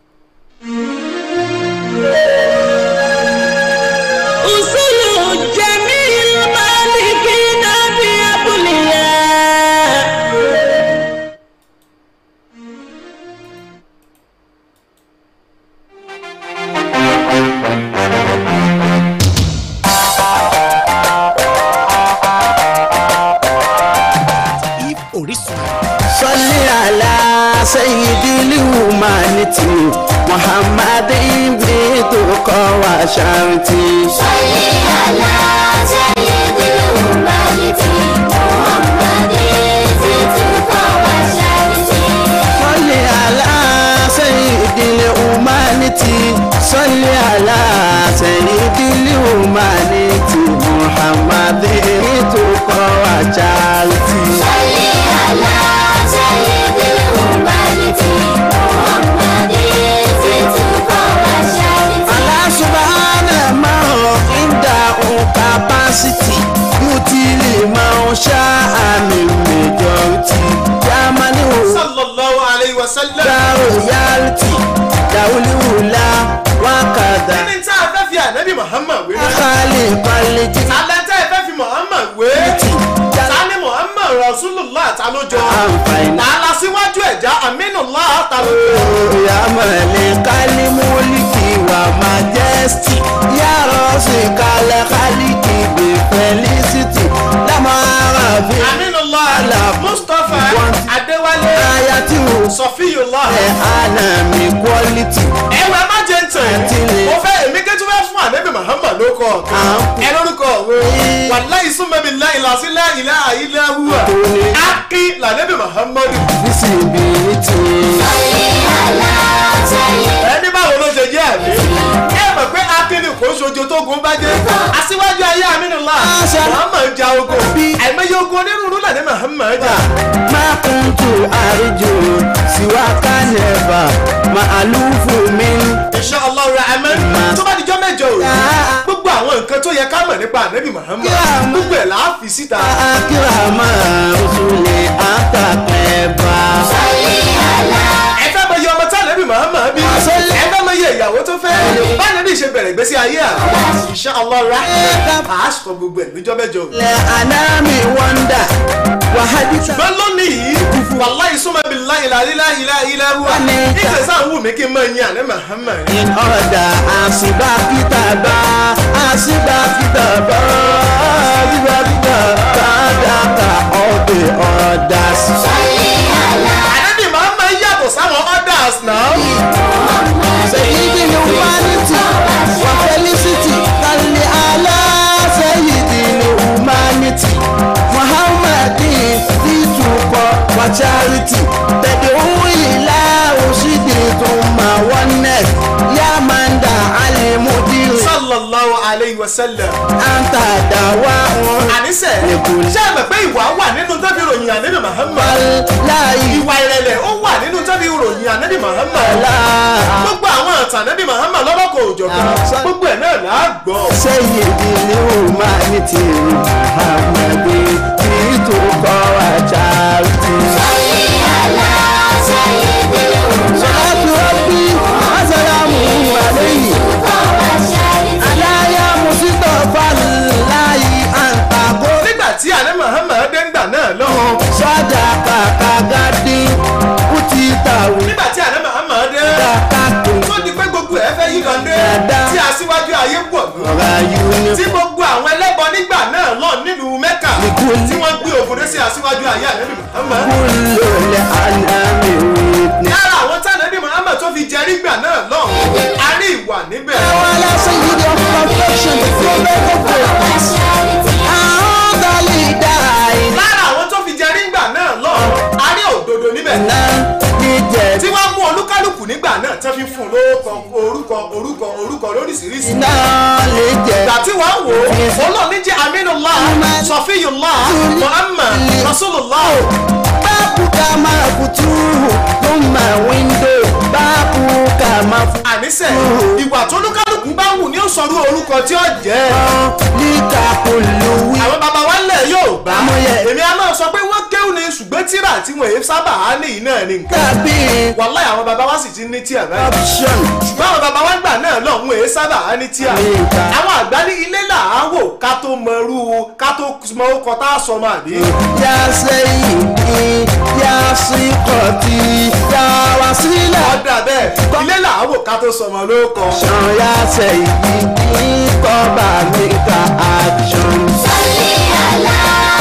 أصول جميع المالكين بأبلياء if orísun ayọ̀. sọlí àlá الهيومانيتي محمد بيتك وشرتي صل على سيد الهيومانيتي صل على سيد الهيومانيتي محمد بيتك وشرتي Allah subhanahu ma inda capacity yutili ma sha ami majority jamani o sallallahu alayhi wa sallam. da royalty dawuli wula wakada kíni tí a fẹ́ fi ànábì muhammad wé. akali quality alẹ́ tẹ́ ẹ fẹ́ fi muhammad wé. ta ni muhammad rasulullah ta ló jọ. Àǹfààní. ta la síwájú ẹ̀já aminullah ta ló jọ. yamale kali muliki wa majesty yarosi kale kaliki be felicity lamara fi aminullah Allah. mustapha Want- adéwálé ayati o. sọfíyullah. ẹ anami quality. ẹwà má jẹ ntẹ Àǹtí ni. mo fẹ́ èmi kí tí wọ́n fún ànábì muhammad ló kọ́ ọ̀kan Àǹtí. ẹ lórúkọ òwe wàláyé súnmọ́bi láìláṣí láìlá àyílá wúwà Tóní. ákí lànàbì muhammad visibility. ẹni báwo ló ṣe jẹ́ àmì ẹ mọ̀ pé akínní kò ṣojo tó gun bá jẹ́ aṣíwájú ayé aminula Àṣà. muhammad ja ogun àìmọye ogun onírúurú lànà muhammad jà ma kuntu arju siwaka neva ma alufu min. insha allah rahman Ma- tó bá dijọ́ mẹ́jọ o Ya. gbogbo àwọn nǹkan tó yẹ ká mọ̀ nípa ànábì muhammad Ya. gbogbo ẹ̀ là á fi síta. akirama usule atakeba. ẹ fẹ́ mọ iye ọmọ tí ànábì muhammad bí Àṣẹ. ẹ fẹ́ mọ iye ìyàwó tó fẹ́ báyìí nàbí ṣe bẹ̀rẹ̀ ìgbésí ayé à insha allah rahman à á sọ gbogbo ẹ̀ níjọ́ mẹ́jọ o. le anami wonder wahadisa. ṣùgbọ́n lónìí yìí wàláyé súnmọ́ bí láìláìláìláìláìláìwá Wọ́n ní ká- ìṣẹ̀ sáà wù mí kí n máa yin àná muhammad. in order asiba kitaba asiba kitaba asiba kitaba daka all the others. ànábì muhammad yàtọ̀ sáwọn others náà. Sayyidi humanity wa felicity kalli ala sayyidi humanity Muhammadin tituko wa charity tad'u ila ushidi thumma oneness ya man da alimudir sallallahu alayhi wa sallam. anta dawa'un àníṣe Èkó. ṣé ẹ mọ̀ pé ìwà wà nínú tẹ́bí ròyìn ànábì muhammad. wallahi ìwà ìrẹ̀lẹ̀ ó wà nínú tẹ́bí ròyìn ànábì muhammad. la gbogbo àwọn àtàn ànábì muhammad lọ́lọ́kọ̀ òjọ̀kan Àṣà. gbogbo ẹ̀ náà là á gbọ́. sayyidi humanity Muhammadin tituko wa charity salatu rabbi asalamu alayhi alaya musitafa layi antago nígbà tí ànábì muhammad dé ńgbà náà lọ́wọ́. sadaka kagadi utitawu nígbà tí ànábì muhammad dé. kakatu tó di pé gbogbo ẹ fẹ́ yí kan dé Dáadáa. tí aṣíwájú ayé pọ̀ gan. ọ̀rọ̀ ayuni tí gbogbo àwọn ẹlẹ́bọ nígbà náà lọ nílùú mẹ́kà Nìkúlì. tí wọ́n gbé òfurufú sí aṣíwájú ayé ànábì muhammad. kullu le anami witness. lára àwọn tí ànábì muhammad tó fi jẹ nígbà náà lọ a rí ìwà níbẹ̀. Wala sayyidi of perfection, the prophet of God. Àwọn lidai lára àwọn tó fi jẹ nígbà náà lọ a rí òdodo níbẹ̀. na jíjẹ tí wọ́n mú olúkálùkù nígbà náà tán fi fún un lórúkọ orúkọ orúkọ orúkọ lóríṣiríṣi. iná lè jẹ. ìgbà tí wọ́n wò ó olóòní jẹ́ aminullah sọfíyullah muhammad rasulullah. Báàbù ká máa kutu ló máa wíńdò. Báàbù ká máa fún àníṣe ìwà tó olúkálùkù bá wù ní ó sọrú orúkọ tí ó jẹ́. ọ líka olùwí. àwọn baba wa lẹ̀ yóò bá Amóye. èmi a máa sọ pé wọ́n kéwù ní ṣùgbọ́n tíra tí wọ́n èé sábà á ní iná ní nǹkan. Tàbí wàláì àwọn baba wa sì ti ní tíà báyìí. option. ṣùgbọ́n àwọn baba wa gbà náà lọ wọn èé sábà á ní tíà. Ní ìta. àwọn àgbà ní ilé là á wò ká tó mọ irú ká tó mọ orúkọ tá a sọ máa bí. Yá sẹ́yìn ní yá sí kọ̀tì yá wá sílẹ̀. ọ̀dà bẹ́ẹ̀ ilé là á wò ká tó sọ ọmọ lórúkọ. Action yá sẹ́yìn ní kọ́ba mi ka action.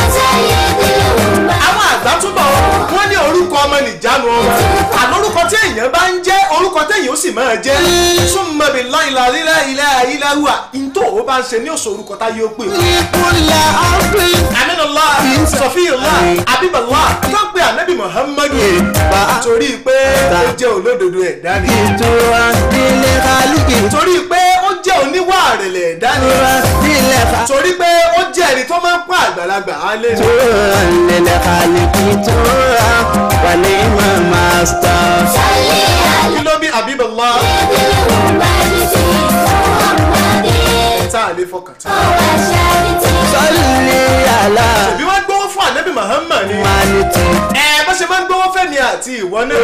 àwọn àgbà túbọ̀ wọ́n ní orúkọ ọmọ nìjánu ọmọ àlórúkọ tí èèyàn téèyàn bá ń jẹ́ orúkọ téèyàn ó sì máa jẹ́ súnmọ́ bí láìla lílá ilá ilá hùwà ntò ó bá ń ṣe ní òṣò orúkọ táyé ó pè ó. Kúlẹ̀ ọ̀gbìn. aminullah sọfíìllah abiballah tó ń pe anabi muhammadu Bá- torí pé ó jẹ́ olódodo ẹ̀dá ni Ìtura nílé kálíkì. torí pé ó jẹ́ oníwà àrẹ̀lẹ̀ ẹ̀dá ni Ìtura nílé kálíkì. torí pé ó jẹ́ ẹni tó máa ń pọ́n àgbàlagbà á lé ní. Ìtura nílé kálíkì. Ìtura wà ní ìmọ̀ mástà. kí ló bí abiballah tá a lè fọkàn tán. Sọ́lì àlá. bí wọ́n gbówó fún anabi muhammad ni Maniti. ẹ bó ṣe máa ń gbówó fẹ́mi àti ìwọ náà.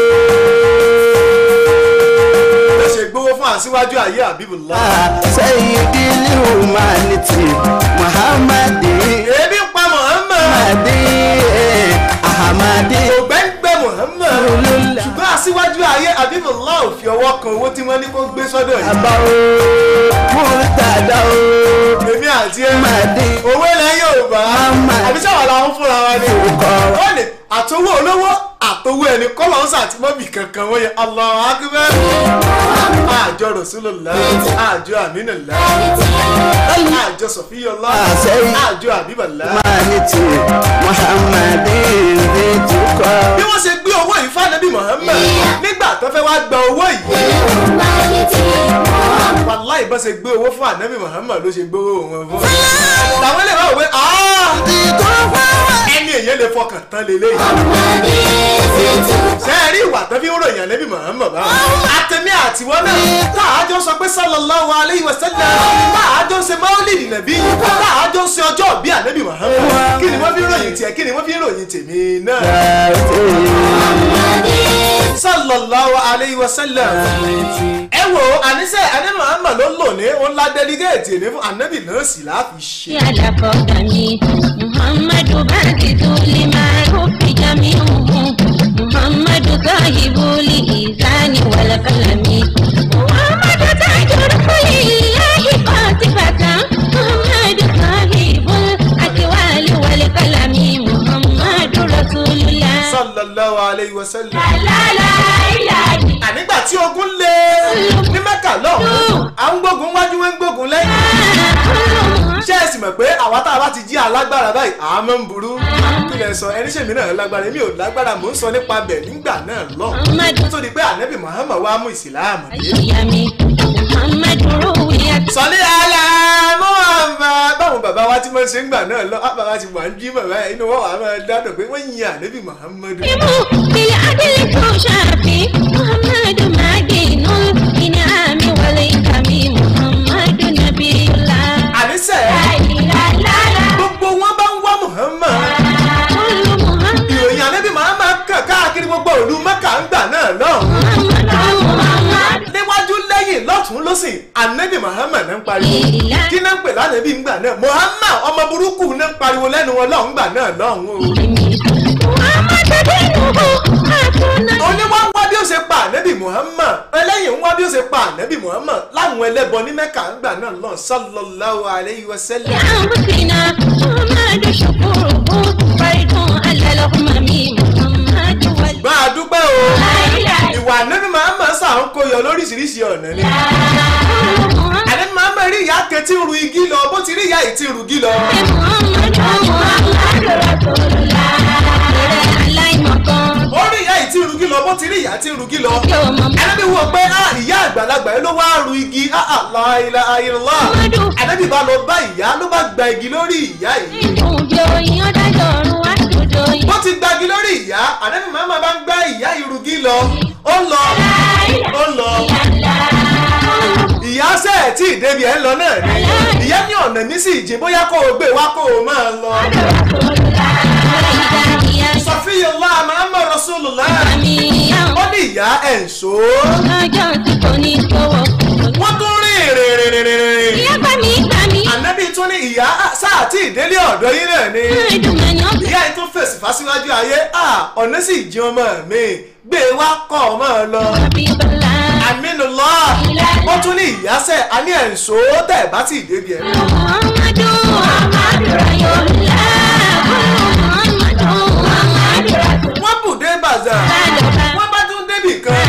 bó ṣe gbówó fún àṣìwájú ayé abibullah. Sayyidil humanity. Muhammadi. ebi ń pa muhammad. Madi. Ahamadi. ògbẹ́ngbẹ́ muhammad. Olúla. ṣùgbọ́n àṣìwájú ayé abibullah ò fi ọwọ́ kan owó tí wọ́n ní kó gbé sọ́dọ̀ yìí. Bàbá o. Murtada o. èmi àti ẹ Madi. owó ilẹ̀ yorùbá Muhammad. àbí sáwọn làwọn fúnra wa ni. Orúkọ. wọ́n ní àtọwọ́ olówó àtọwọ́ ẹni kọ́lọ́ ń sàtìmọ́bì kankan wọ́n yẹ Allahu akbar. àjọ rasulullah àjọ aminullah àjọ sọfíyọlá Àṣẹ. àjọ àbíbàlá. Maniti. Muhammadi. Ritukọ. bí wọ́n ṣe gbé owó yìí fánábì muhammed nígbà tó fẹ́ wá gba owó yìí wàláì bá ṣe gbé owó fún ànábì muhammed ló ṣe gbówó wọn fún. làwọn lè máa wọ pé ẹni èyàn lè fọkàn tán lélẹ́yìí. ṣé ẹ rí ìwà tó fi ń ròyìn ànábì muhammed báwọn. àtẹ̀mí àtiwọ́ náà tá a jọ sọ pé sallallahu alayhi wa sallam tá a jọ ṣe maulidi nàbí tá a jọ ṣe ọjọ́ bí ànábì muhammed kí ni wọ́n fi ń ròyìn tiẹ̀ kí ni wọ́n fi ń ròyìn tèmi náà sallallahu alayhi wa sallam. ẹ wo àníṣe ànábì muhammad ló lò ní òun la dẹ́lígẹ́ẹ̀tì ní fún ànábì náà sì láfi ṣe. على محمد باكت لما كف جميعه محمد صاحب الإيزان والقلم محمد تاج رسول الله قاطفة محمد صاحب الأكوال والقلم محمد رسول الله sallallahu alayhi wa sallam. لا لا إله ànígbà tí ogun lé ní mẹ́kà lọ́hùn-ún à ń gbógun wájú wọn ń gbógun lẹ́yìn. ṣé ẹ sì mọ̀ pé àwa tá a bá ti jí alágbára báyìí àá máa ń burú. kí lẹ sọ ẹni ṣèmi náà lágbára èmi ò lágbára mò ń sọ nípa bẹ̀ nígbà náà lọ́hùn. محمد nítorí pé ànábì muhammad wá mú ìsìláàmù dé. أيامي محمد رويت sọlí ala muhammad báwọn bàbá wa ti máa ń ṣe ń gbà náà lọ á bàbá ti wà ń jí bàbá yẹn inú wọn wà á máa dádùn pé wọ́n yin ànábì muhammad. بالعدل كوشافي محمد معدن الإنعام والإكرام محمد نبي الله àníṣe لا لا لا gbogbo wọn bá ń wá muhammad. كل محمد ìròyìn ànábì muhammad kàn káàkiri gbogbo ìlú mẹ́kà ń gbà náà lọ́hùn. محمد محمد níwájú lẹ́yìn lọ́tún lọ́sìn anabi muhammed ń pariwo Ìlà. kí náà ń pè lánàbí ń gbà náà muhammed ọmọ burúkú náà ń pariwo lẹ́nu wọn lọ́hùn gbà náà lọ́hùn o. محمد دينه حسن oníwà ń wá bí ó ṣe pa anabi muhammed ẹlẹ́yìn ń wá bí ó ṣe pa anabi muhammed láwọn ẹlẹ́bọ ní mẹ́kà ń gbà náà lọ́hùn sallallahu alayhi wa sallam. أنفسنا محمد شكره فرد على الأمم محمد وال bá a dúpẹ́ o لا إله ìwà anabi muhammed sàn kó yọ lóríṣiríṣi ọ̀nà ni. إلا الله anabi muhammed rí ìyá kan tí ń ru igi lọ bó ti rí ìyá yìí tí ń ru igi lọ. محمد محمد رسول الله aláìmọ̀kan ó rí ìyá yìí tí ń ru igi lọ bó ti rí ìyá tí ń ru igi lọ. yóò mọ̀ mọ́. Ànábì wo pé á ìyá àgbàlagbà yẹn ló wá ru igi àlá ilá ayélujára. Muhammadu. Ànábì bá lọ bá ìyá ló bá gba igi lórí ìyá yìí. ìdùn bí oyin ọ̀dájọ́ ọ̀run wá dòdò yìí. Bó ti gbagi lórí ìyá, ànábì màmá bá ń gbá ìyá ìrùgí lọ. Ó ń lọ, ó ń lọ. Ìyá sẹ́ẹ̀ tí ìdébi ẹ̀ ń lọ náà ni. Ìyá ní ọ̀nà mi sì jìn bóyá kó o gbé wá kó o máa lọ. Sọfíyọ̀lá Muhammad Rasulullah. Ó ní ìyá ẹ̀ ń so. Ọjọ́ tí kò ní sọ́wọ́. Wọ́n tún rìn rìn rìn rìn rìn rìn. Ìyá bá mi gbà mí. Ànábì tún ní ìyá sáà tí ìdílé ọ̀dọ́ yín náà ni. Ẹ̀dùnmọ̀ ni ọ̀gbìn. ìyá yìí tún fèsì fásiwájú ayé à ọ̀nà sì jí ọmọ mi gbé e wá kọ́ ọmọ lọ. Àbí bọ́lá. Aminullah wọ́n tún ní ìyásẹ̀ a ní ẹ̀ǹso tẹ̀ bá ti débi ẹ̀. Muhammadu Muhammadu Rayola. Muhammadu Muhammadu Rayola. wọ́n bù dé bàzà wọ́n bá tún débì kan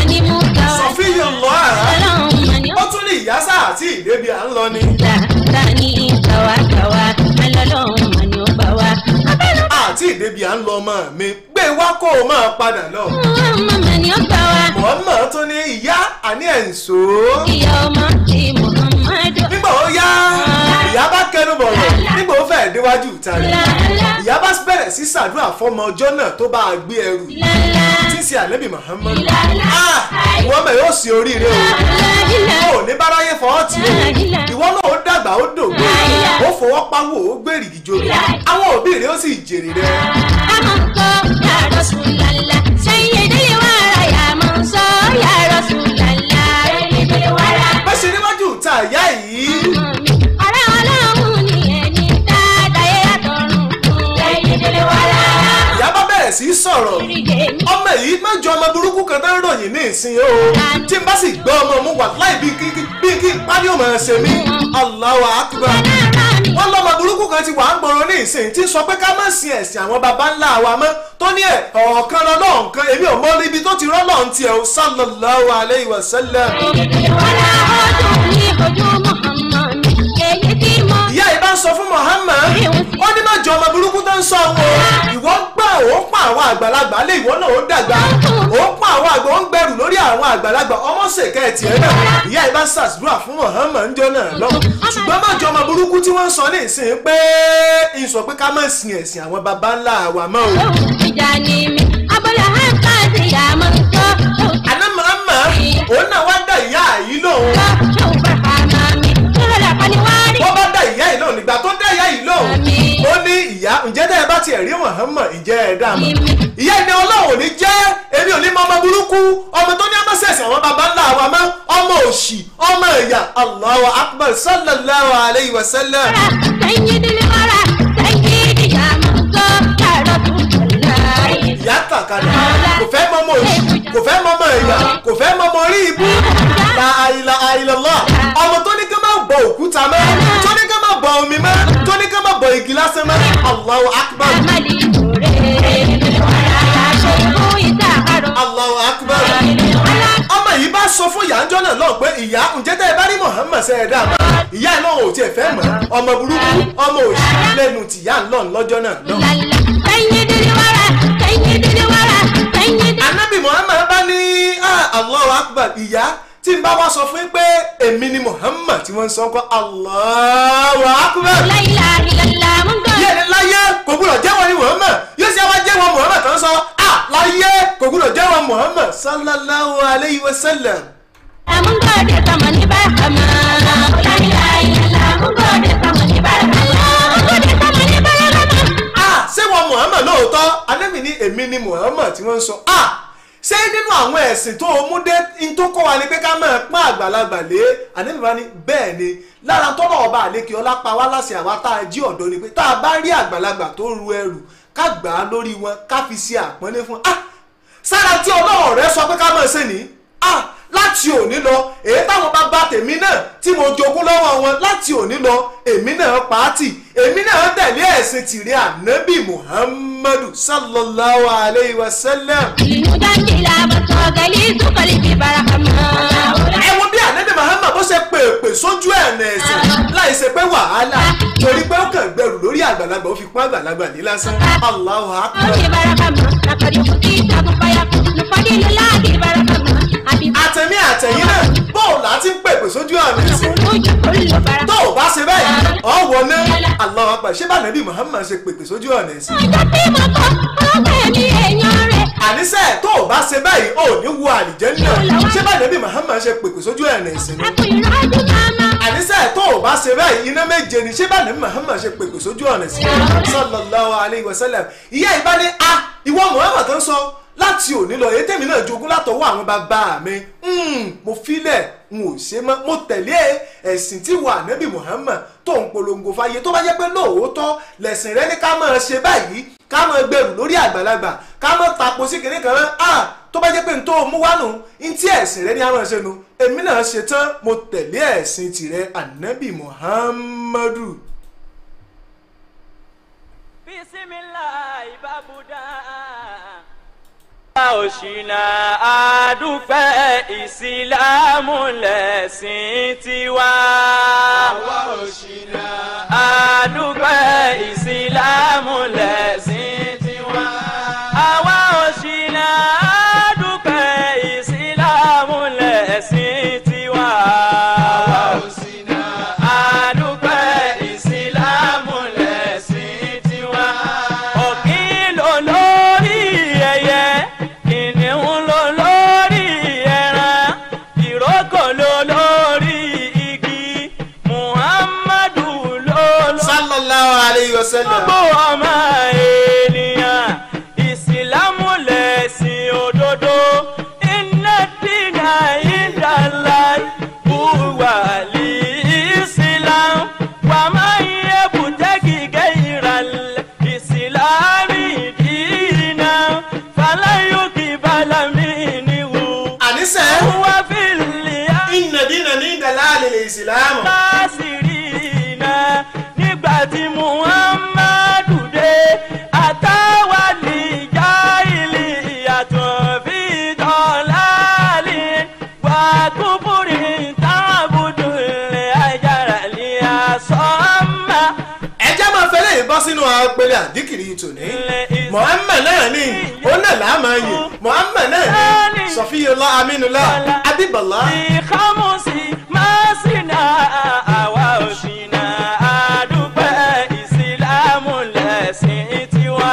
ìdébi à ń lọ ni. ta ni tàwa tàwa alọ́lọ́run mà ni ó bá wa. àti ìdébi à ń lọ ọmọ mi gbé wá kó o máa padà lọ. ọmọ mà ni ó bá wa. mọ̀ọ́mọ̀ tó ní ìyá àní ẹ̀ ń so. ìyá ọmọ ti muhammadu. nígbà ó yá ìyá bá kẹnu bọ̀rọ̀ nígbà ó fẹ́ẹ̀ déwájú ìta rẹ̀. lálá ìyá bá bẹ̀rẹ̀ sí sàdúrà fọmọ ọjọ́ náà tó bá a gbé ẹrù lálá tí ń ṣe ànábì Muhammad. lálá. Ah, ìwọ mẹ yóò sí oríire o lálá. ó ní báráyé fọwọ́ tì ó ìwọ náà ó dàgbà ó dògbò ó fọwọ́ pawó ó gbèrè ìjòrò àwọn òbí rẹ ó sì jèrè rẹ. Amanso ya Rasulallah, sayyidil wara ya manso ya Rasulallah, sayyidil wara. bá ṣe níwájú ìta ìyá yìí Ọ̀rẹ́ ọlọ́run ni ẹni dáadáa yẹ àtọ̀run fún. Sayyidil wara. ìyá bá bẹ̀rẹ̀ sí í sọ̀rọ̀ Ìrìgè mi. ọmọ yìí mẹ́jọ ọmọ burúkú kan tó ń ròyìn ní ìsìn o tí n bá sì gbọ́ ọmọ mu wà láì bí kí bí kí pálí ò máa ṣe mí Allahu akbar wọ́n lọ́mọ burúkú kan ti wà ń gbòòrò ní ìsìn tí ń sọ pé ká má sin ẹ̀sìn àwọn baba ńlá wa mọ́ tó ní ẹ̀ ọ̀kan lọ́lọ́run kan èmi ò mọ ibi tó ti rọ́lọ́run tiẹ̀ o sallallahu alayhi wa sallam. Sayyidil wara ọdún ní ojú Muhammad mi. Èyí tí mo ìyá yìí bá ń sọ fún Muhammad ó ní má jọ ọmọ burúkú tó ń sọ wọn o ìwọ ń gbà ó ń pa àwọn àgbàlagbà lé ìwọ náà ó dàgbà ó ń pa àwọn àgbà ó ń gbẹrù lórí àwọn àgbàlagbà ọmọ ṣèkẹ́ ẹ̀ tiẹ̀ náà ìyá yìí bá ń ṣàdúrà fún Muhammad ń jọ náà lọ ṣùgbọ́n má jọ ọmọ burúkú tí wọ́n ń sọ ní ìsìn pé ń sọ pé ká má sin ẹ̀sìn àwọn baba ńlá wa mọ́ o. lóhùn ìjà ni mi. Abọ́lá hàn káàdì yà máa ń sọ. àná Muhammad òun náà wá dá ìyá yìí lóhùn Ṣé o bá fa máa mi? Ṣé o lè pa ni wá rí? wọ́n bá dá ìyá yìí lóhùn nígbà tó dá ìyá yìí lóhùn Àmín. ó ní ìyá ǹjẹ́ tẹ́ ẹ bá tiẹ̀ rí Muhammad ǹjẹ́ ẹ dá mọ́ Èmi. ìyá ẹni ọlọ́run ò ní jẹ́ èmi ò ní mọ ọmọ burúkú ọmọ tó ní ọmọ sẹ̀sẹ̀ àwọn baba ńlá wa mọ́ ọmọ òṣì ọmọ ẹ̀yà Allahu akbar sallallahu alayhi wa sallam. Sayyidil wara, sayyidi ya máa ń sọ. Ya Rasulullah. ìyá tàkàdà kò fẹ́ mọ ọmọ òṣì kò fẹ́ mọ ọmọ ẹ̀yà kò fẹ́ mọ ọmọ orí ibú la ilaha illallah ọmọ tó ní ká má bọ òkúta mọ́ tó ní ká má bọ omi mọ́ tó ní ká má bọ igi lásán mọ́ Allahu akbar Amali ìṣòro. Sayyidil wara, ṣe fún ìdáàkárọ̀. Allahu akbar. Sayyidil wara. ọmọ yìí bá sọ fún ìyá ńjọ́ náà lọ pé ìyá ǹjẹ́ tẹ́ ẹ bá rí Muhammad ṣe ẹ dá mọ́ ìyá ẹ̀ náà ò tiẹ̀ fẹ́ mọ́ ọmọ burúkú ọmọ òṣì lẹ́nu tìyá ńlọ lọ́jọ́ náà lọ. Lala. Sayyidil wara, sayyidil wara, sayyidil anabi Muhammad bá ní ah, Allahu akbar ìyá tí n bá wá sọ fún yín pé èmi ni Muhammad tí wọ́n ń sọ kọ́ Allahu akbar. La ilaha illallah, mo ń gbọ́. yé ni láyé kò gbúdọ̀ jẹ́wọ́ ni Muhammad yóò ṣe wá jẹ́wọ́ Muhammad tó ń sọ ah láyé kò gbúdọ̀ jẹ́wọ́ Muhammad sallallahu alayhi wa sallam. Mun gode sama ni barhama. La ilaha illallah, mun gode sama ni barhama. Mun gode sama ni barhama. ah ṣé wọn Muhammad lóòótọ́ anẹ́mi ní èmi ni Muhammad tí wọ́n ń sọ ah ṣé nínú àwọn ẹ̀sìn tó o mú dé n tó kọ́ wa ni pé ká máa pọ́n àgbàlagbà lé anẹ́mi bá ní bẹ́ẹ̀ ni lára tọ́lọ̀ ọba àlékè ọlá pa wá láṣẹ àwa tá a jí ọ̀dọ́ ni pé tá a bá rí àgbàlagbà tó ń ru ẹrù ká gbà á lórí wọn ká fi ṣe àpọ́nlé fún ah sára tí ọlọ́run rẹ sọ pé ká máa ṣe ní ah láti òní lọ èyí táwọn bá bá tèmi náà tí mo jogún lọ́wọ́ wọn láti òní lọ èmi náà pàátì èmi náà tẹ̀lé ẹ̀sìn tìrẹ ànábì muhammadu sallallahu alayhi wa sallam. Limujandila basogali sukali bi barhama. ẹ wo bí ànábì muhammad bó ṣe pèpè sójú ẹ̀nà ẹ̀sìn láì ṣe pé wàhálà torí pé ó kàn gbẹrù lórí àgbàlagbà ó fi pọ́n àgbàlagbà ní lásán allahu akbar. Bi barhama. Nakari kuti tabu paya. Nupadi lulagi barhama. Abi àtẹ̀mí àtẹ̀yìn náà bóòlù àti ń pèpè sójú ẹ̀nà ẹ̀sìn. kuruju kullu barhama. tó o bá ṣe bẹ́ẹ̀ ọ̀ wọ ná Allahu Akbar ṣé bá nàbí Muhammad ṣe pèpè sójú ọ̀nà ẹ̀sìn. Ọjọ́ tí mo kọ́, ọgbẹ́ mi èèyàn rẹ̀. àníṣe tó o bá ṣe báyìí ò ní wo àlìjẹ́nnà ṣé bá nàbí Muhammad ṣe pèpè sójú ọ̀nà ẹ̀sìn ni. Àpò ìrọ́jú mama. àníṣe tó o bá ṣe báyìí iná méje ni ṣé bá nàbí Muhammad ṣe pèpè sójú ọ̀nà ẹ̀sìn ni. sallallahu alayhi wa sallam ìyá ìbá ní a ìwọ Muhammad tó ń sọ láti òní lọ èyí tèmi náà jogún látọwọ́ àwọn bàbá mi Mm, mo filẹ̀ n ò ṣe mọ́ mo tẹ̀lé ẹ̀sìn tí wà nẹ́bí Muhammad tó ń polongo fáyé tó bá jẹ́ pé lóòótọ́ lẹ̀sìn rẹ ní ká máa ṣe báyìí ká máa gbèrú lórí àgbàlagbà ká máa tapo sí kìnìún kan rán ah tó bá jẹ́ pé n tó mú wá nù n tí ẹ̀sìn rẹ ní àwọn ṣe nu èmi náà ṣe tán mo tẹ̀lé ẹ̀sìn tìrẹ ànábì Muhammadu. bisimilahi babuda òṣìnà àdúpẹ́ ìsìlámù lẹ̀sìn tiwa. àwa òṣìnà àdúpẹ́ ìsìlámù lẹ̀sìn tiwa. àwa òṣìnà àdúpẹ́ ìsìlámù lẹ̀sìn tiwa. àwa òṣìnà àdúpẹ́ ìsìlámù lẹ̀sìn tiwa. ọ̀kìn ló lórí ẹyẹ kìnìún ló lórí ẹran ìrókò ló lórí igi muhammadu ló lórí sallallahu alayhi wa sallam. gbogbo ọmọ ènìyàn ìsìlámù lẹ̀sìn òdodo iná dínà ìdàlá wùwà lì ìsìlám wà máa ń yẹ bùtẹ́kì gẹ́yìrà ìsìlámì dínà fàlàyòkì bàlámì níwò. àníṣe wà fìlì inna dina ní dalali ìsìlámù. lásìrìnà nígbà tí muhammadu dé àtàwà níjà ilé ìyàtọ̀ fi dọ̀láàlì wà kúbúrì tábùdù lè ajára lè àsọ́mà. ẹjẹ́ máa fẹ́lẹ́ yìí bọ́ sínú apẹ̀lẹ̀ àdìkìrì tòní. Muhammad náà ní ó náà là á máa yìn Muhammad náà ní Sọfíyọlá Amínúlá Abíbọ̀lá. ìkámọ́sí máa sì ná àwa òṣìnà àdúpẹ́ ìsìlámù lẹ̀sìn tiwa.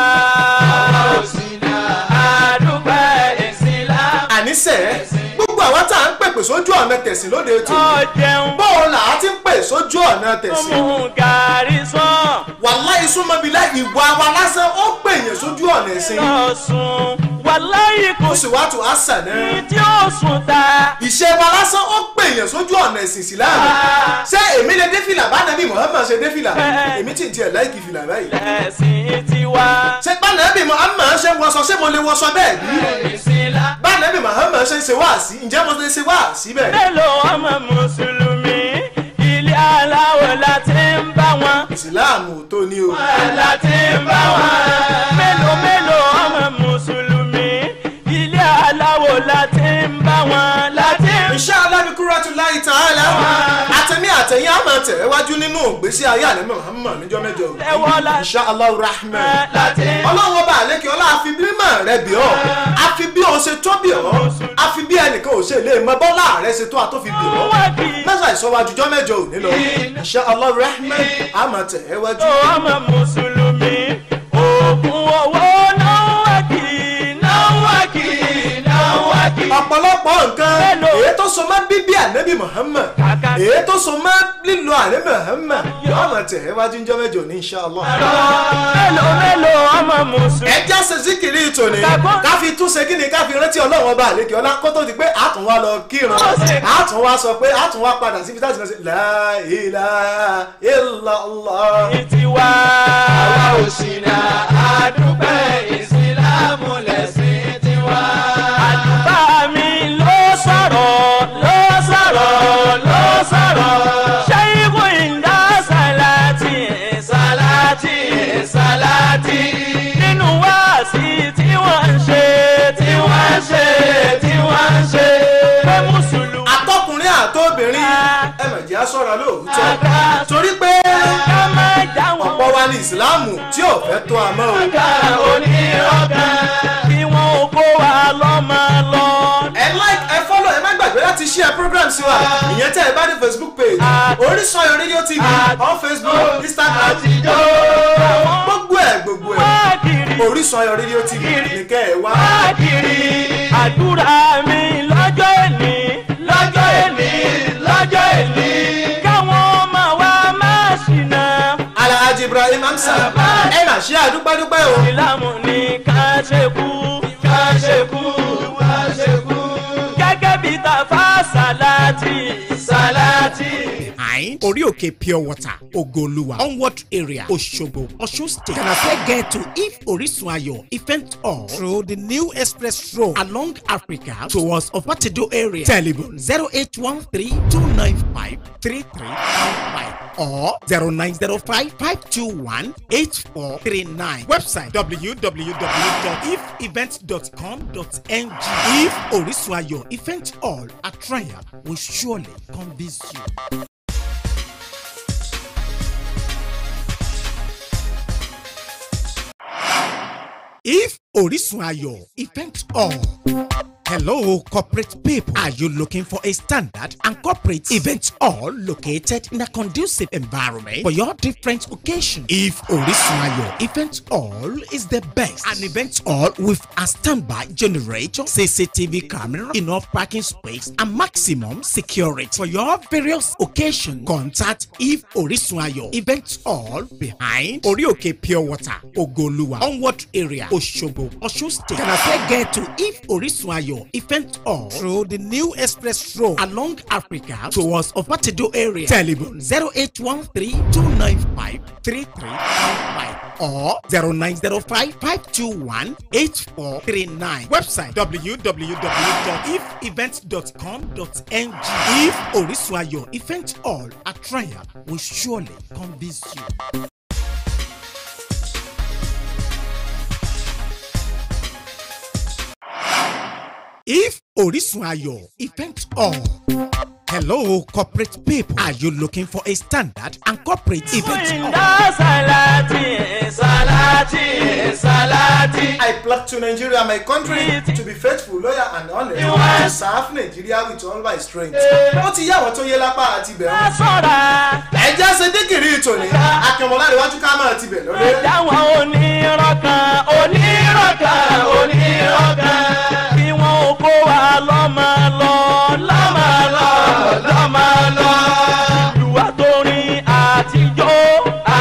àdúpẹ́ ìsìlámù. àníṣe gbogbo àwa tá à ń pèpè sójú ọ̀nà tẹ̀sìn lóde ètò ọ̀jẹun bóun là á ti ń pè sójú ọ̀nà tẹ̀sìn. mú gàrí sàn wàláhì súnmọ́bílá ìwà wa lásán ó pè yẹn sójú ọ̀nà ẹ̀sìn. lọ́sùn wàláyé kò ó sì wá tó àṣà ní náà. tí ó sùn ta. ìṣe wa lásán ó pè yẹn sójú ọ̀nà ẹ̀sìn ìsìláàmù. ṣé èmi lè dé fìlà bá nàbí Muhammad ṣe dé fìlà èmi tí ì tiẹ̀ láìkì fìlà báyìí. lẹ̀sìn tiwa. ṣé bá nàbí Muhammad ṣe wọṣọ ṣé mo lè wọṣọ bẹ́ẹ̀ bí? ìsìlámù. bá nàbí Muhammad ṣe ń ṣe wáàsí ǹjẹ́ mo lè ṣe wáàsí bẹ́ẹ̀? mélòó ọmọ mùsùlùmí ilé aláwọ̀ láti ń bá wọn. ìsìláàmù ò tó ní o. láti ń bá wọn. mélòó mélòó ọmọ mùsùlùmí ilé aláwọ̀ láti ń bá wọn. láti ń Inshallah bi kuratullahi ta'ala àtẹ̀mí àtẹ̀yìn àmọ̀ tẹ̀ wájú nínú ìgbésí ayé àlẹ́ Muhammad níjọ́ mẹ́jọ. Ẹ̀wọ́ la- Inshallah rahman. láti ń ọlọ́run ọba àlékè ọlá àfi bí mọ̀ rẹ bí ọ́ àfi bí o ṣe tó bí ọ́ àfi bí ẹnìkan ò ṣe lè mọ bọ́lá rẹ ṣe tó àtó fi bí ọ́ mẹ́sà ìsọwájú jọ́ mẹ́jọ òní lọ Inshallah rahman àmọ̀ tẹ̀ wájú. tó ọmọ mùsùlùmí oògùn owó náwó kì í náwó kì í náwó kì í. ọ̀pọ̀lọpọ̀ nǹkan Mélòó? èyí tó so mọ́ bíbí ànábì Muhammad Kàkà. èyí tó so mọ́ lílo ànábì Muhammad yóò mọ̀ tẹ̀ wájú jọ́ mẹ́jọ ní Inshallah. mélòó mélòó ọmọ mùsùlùmí. ẹ já ṣe síkìrì ìtòní Kàkọ́. ká fi tún ṣe kí ni ká fi rántí ọlọ́run ọba àlekè ọlá kó tó di pé àtún wá lọ kírun Ó ṣe- àtún wá sọ pé àtún wá padà síbi táti lọ sí la ilaha illallah. tiwa. àwa ò ṣìnà àdúpẹ́ ìsìlámù lẹ̀sìn tiwa. àdúgbà mi ló sọ̀rọ̀ ló sọ̀rọ̀ ló sọ̀rọ̀. ṣẹ́yìnbó ìdá sàlátì sàlátì sàlátì. nínú wáàsí tí wọ́n ń ṣe tí wọ́n ń ṣe tí wọ́n ń ṣe. pé mùsùlùmí. àtọkùnrin àtobìnrin ẹ mà jẹ́ aṣọ́ra lóòótọ́ torí pé ká má já wọn. ọ̀pọ̀ wa ní ìsìláàmù tí ò fẹ́ tó a mọ́ o. ọ̀gá onírọ̀gán kí wọ́n ó kó wa lọ́mọ lọ. ẹ like ẹ follow ẹ má gbàgbé láti share program sí wa ìyẹn tẹ́ ẹ bá ní facebook page Orísun Ayọ̀ rédíò tv on facebook instagram gbogbo ẹ gbogbo ẹ Káàkiri Orísun Ayọ̀ rédíò tv nìkẹ́ ẹ wá. káàkiri àdúrà mi lọ́jọ́ èní lọ́jọ́ èní lọ́jọ́ èní káwọn ọmọ wa máa ṣìnà. alhaji ibrahim hamsa ẹ mà ṣe àdúpẹ́dúpẹ́ o. ìlàmù ni ká ṣe kú ká ṣe kú ká ṣe kú. gẹ́gẹ́ bí tàfà sàlátì sàlátì. Behind Orioke Pure Water, Ogoluwa, Onward Area, Oshogbo, Osun State. Can I say get to If Orisun Ayo Event Hall through the new express road along Africa towards Opatido area. Telephone 0813 295 3315. or 0905-521-8439. Website www.ifevents.com.ng. If Orisun Ayo Event Hall at Triumph will surely convince you. If Orisun Ayo Event Hall. Hello, corporate people. Are you looking for a standard and corporate event hall located in a conducive environment for your different occasions? If Orisun Ayo Event Hall is the best, an event hall with a standby generator, CCTV camera, enough parking space, and maximum security for your various occasions, contact If Orisun Ayo Event Hall behind Orioke Pure Water, Ogoluwa, Onward area, Oshobo, Osun State. Can I get to If Orisun Ayo Event Hall through the new express road along Africa towards Ofatedo area. Telephone 0813 295 3355 or 0905 521 8439. Website www.ifevents.com.ng. If Orisun Ayo Event Hall at Triumph will surely convince you. If Orisun Ayo Event Hall. Hello, corporate people. Are you looking for a standard and corporate event hall? Inda salati, salati, salati. I pledge to Nigeria, my country, to be faithful, loyal and honest, You are- to serve Nigeria with all my strength. Ó ti yá àwọn tó yé lápá àti bẹ̀rù. Sọ́ra, Ẹja ṣe dígìrì ìtòní, akínmọ̀lá iwájú ká máa ti bẹ̀ lọ́lé. dáwọn onírọ̀kan, onírọ̀kan, onírọ̀kan. Kí wọ́n ó kó wa lọ́mọ lọ, lọ́mọ lọ, lọ́mọ lọ. Ìlúwa tó rin àtijọ́,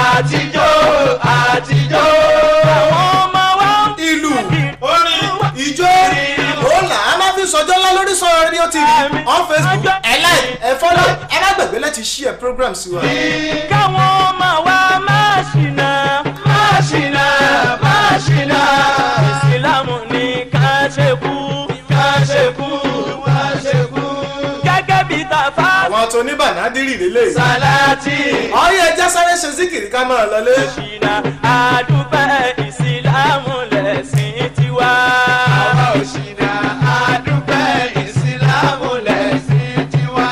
àtijọ́, àtijọ́. Àwọn ọmọ wa ń Ìlú, orin, ìjó, òòlà, a máa fi sọjọ́ ńlá lórí sọ̀rọ̀ rédíò TV, on Facebook, ẹ like, ẹ follow, ẹ má gbàgbé láti share program sí wa. káwọn ọmọ wa máa ṣìnà máa ṣìnà máa ṣìnà. ìsìlámù ní ká ṣe kú ká ṣe kú ká ṣe kú. gẹ́gẹ́ bí tàfà Àwọn tó ní bànádìrì lélẹ̀. sàlátì Ọyẹ ẹja sáré ṣe síkìrì ká máa lọlé. ṣìnà àdúpẹ́ ìsìlámù lẹ̀sìn tiwa. àwa ò ṣìnà àdúpẹ́ ìsìlámù lẹ̀sìn tiwa.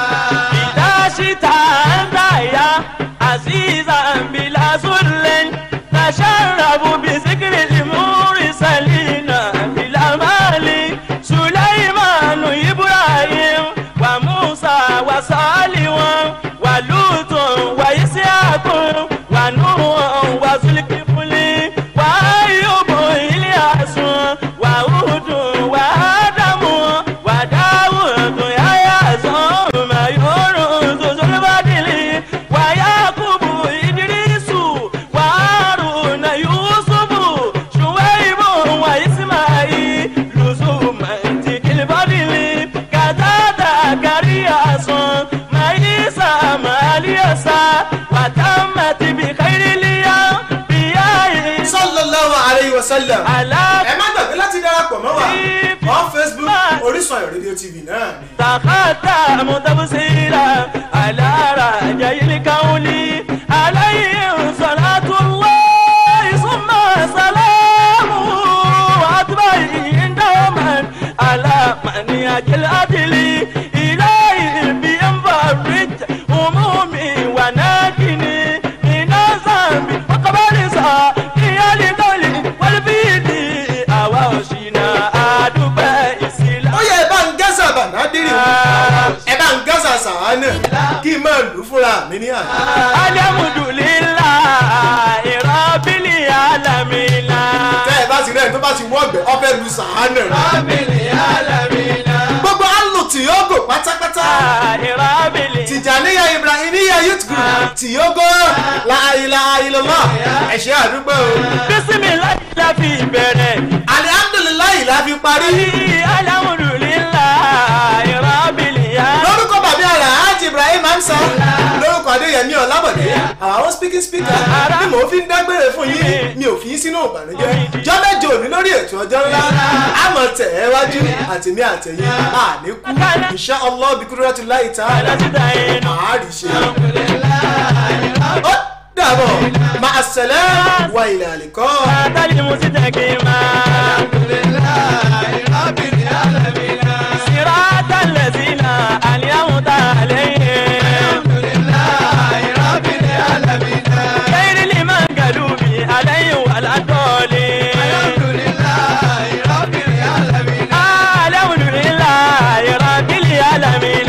ìdásítà ń dáyà àzízà ń bìlà sùlẹ̀ nàṣàràbù bìsíkìrì lìmúrì sàlìnà bìlà máàlì sùlẹ́ìmánu ibrahim wà musa wà sàlìwọ̀n wà lùtùn wà ìsíàkùn wà nùwọ̀n wà zulikifuli wà ayọ̀bù ilyasun wà hudun wà ádámù wà dáwùdù yáyà sọ́ọ̀mà yorùn zozolibadili wà yakubu idirisu wà haruna yusufu shuwaibu wà ismaili lùsùmà tìkìlibadili kàtàtà kàríyàsùn maisa màlíyàsá wà tàmàtì bìkàìrìlíyà bíyàyè Sallallahu alayhi wa sallam. alábà. Ẹ má gbàgbé láti darapọ̀ mọ́ wa. On Facebook, Orísun Ayọ̀ rédíò TV náà ni. تقدم تبصيرا على رجاء الكون عليه صلاة الله ثم سلامه وأتبعه دوما على من يجل أدلي إليه بينفرج همومي وناجني من الذنب وقبل سائي لقولي والبيدي أواشنا أدبا إسلام Ó yẹ ẹ bá ń gẹ́sà bànádìrì wọn. Ẹ bá ń gẹ́sà sàánà. Kí n máa lù ú fúnra mi ní àná. alhamdulilayi rabili alamina. Tẹ́ ẹ bá ti rẹ̀ tó bá ti wọ́gbẹ̀ ọbẹ̀ lu sàánà. rabili alamina. Gbogbo àlù tìyógò pátápátá. rabili. Tìjàníyà Ibrahimiya Youth Group tìyógò láàyèlá àyèlọ́lá. Ẹ ṣé àdúgbò o. bisimilayi la fi bẹ̀rẹ̀. Alihamdulilayi la fi parí. alhamdulilayi rabili alamina. lórúkọ bàbá àrà ájì ibrahim hamsa lórúkọ adéyẹmí ọlábọ̀dé àwọn speaking speaker ni mò ń fi ń dágbére fún yín mi ò fi yín sínú ìbànújẹ́ jọ́mẹ́jọ òní lórí ètò ọjọ́ ńlá àmọ̀ tẹ̀ ẹ́ wájú àtẹ̀mí àtẹ̀yìn àníkú insha allah bí kúrúrẹ́tù láì tá alásìdáyé nù. àárí ṣe. alhamdulilayi ó dàbọ̀ máa ṣẹlẹ̀ wà ilẹ̀ àlìkọ́. àtàlí mo ti tẹ̀ kí n máa. صراط الذين أنعمت عليهم غير المغضوب عليهم ولا الضالين الحمد لله رب العالمين الحمد لله رب العالمين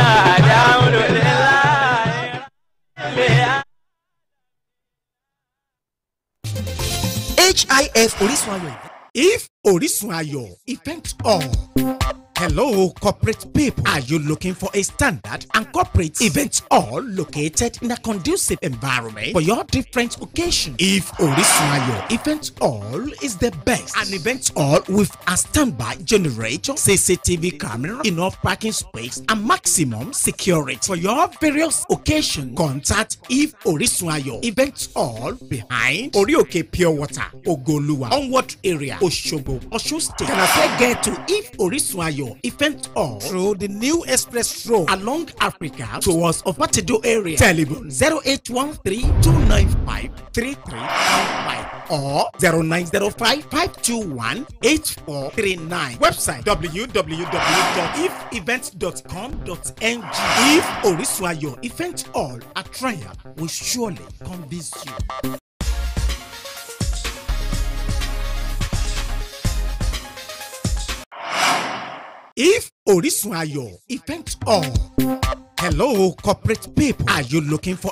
hif orísun ayọ̀ ìbí. If Orisun Ayo event hall. Hello, corporate people. Are you looking for a standard and corporate event hall located in a conducive environment for your different occasions? If Orisun Ayo event hall is the best, an event hall with a standby generator, CCTV camera, enough parking space, and maximum security for your various occasions, contact If Orisun Ayo event hall behind Orioke Pure Water, Ogoluwa, Onward area, Oshobo, Osun State. Can I get to If Orisun Ayo event hall through the new express road along Africa towards Opatido area? Telephone 0813 295 3395 or 0905 521 8439. Website www.ifevents.com.ng. If Orisun Ayo event hall, a trial will surely convince you. If Orisun Ayo event hall. Hello, corporate people. Are you looking for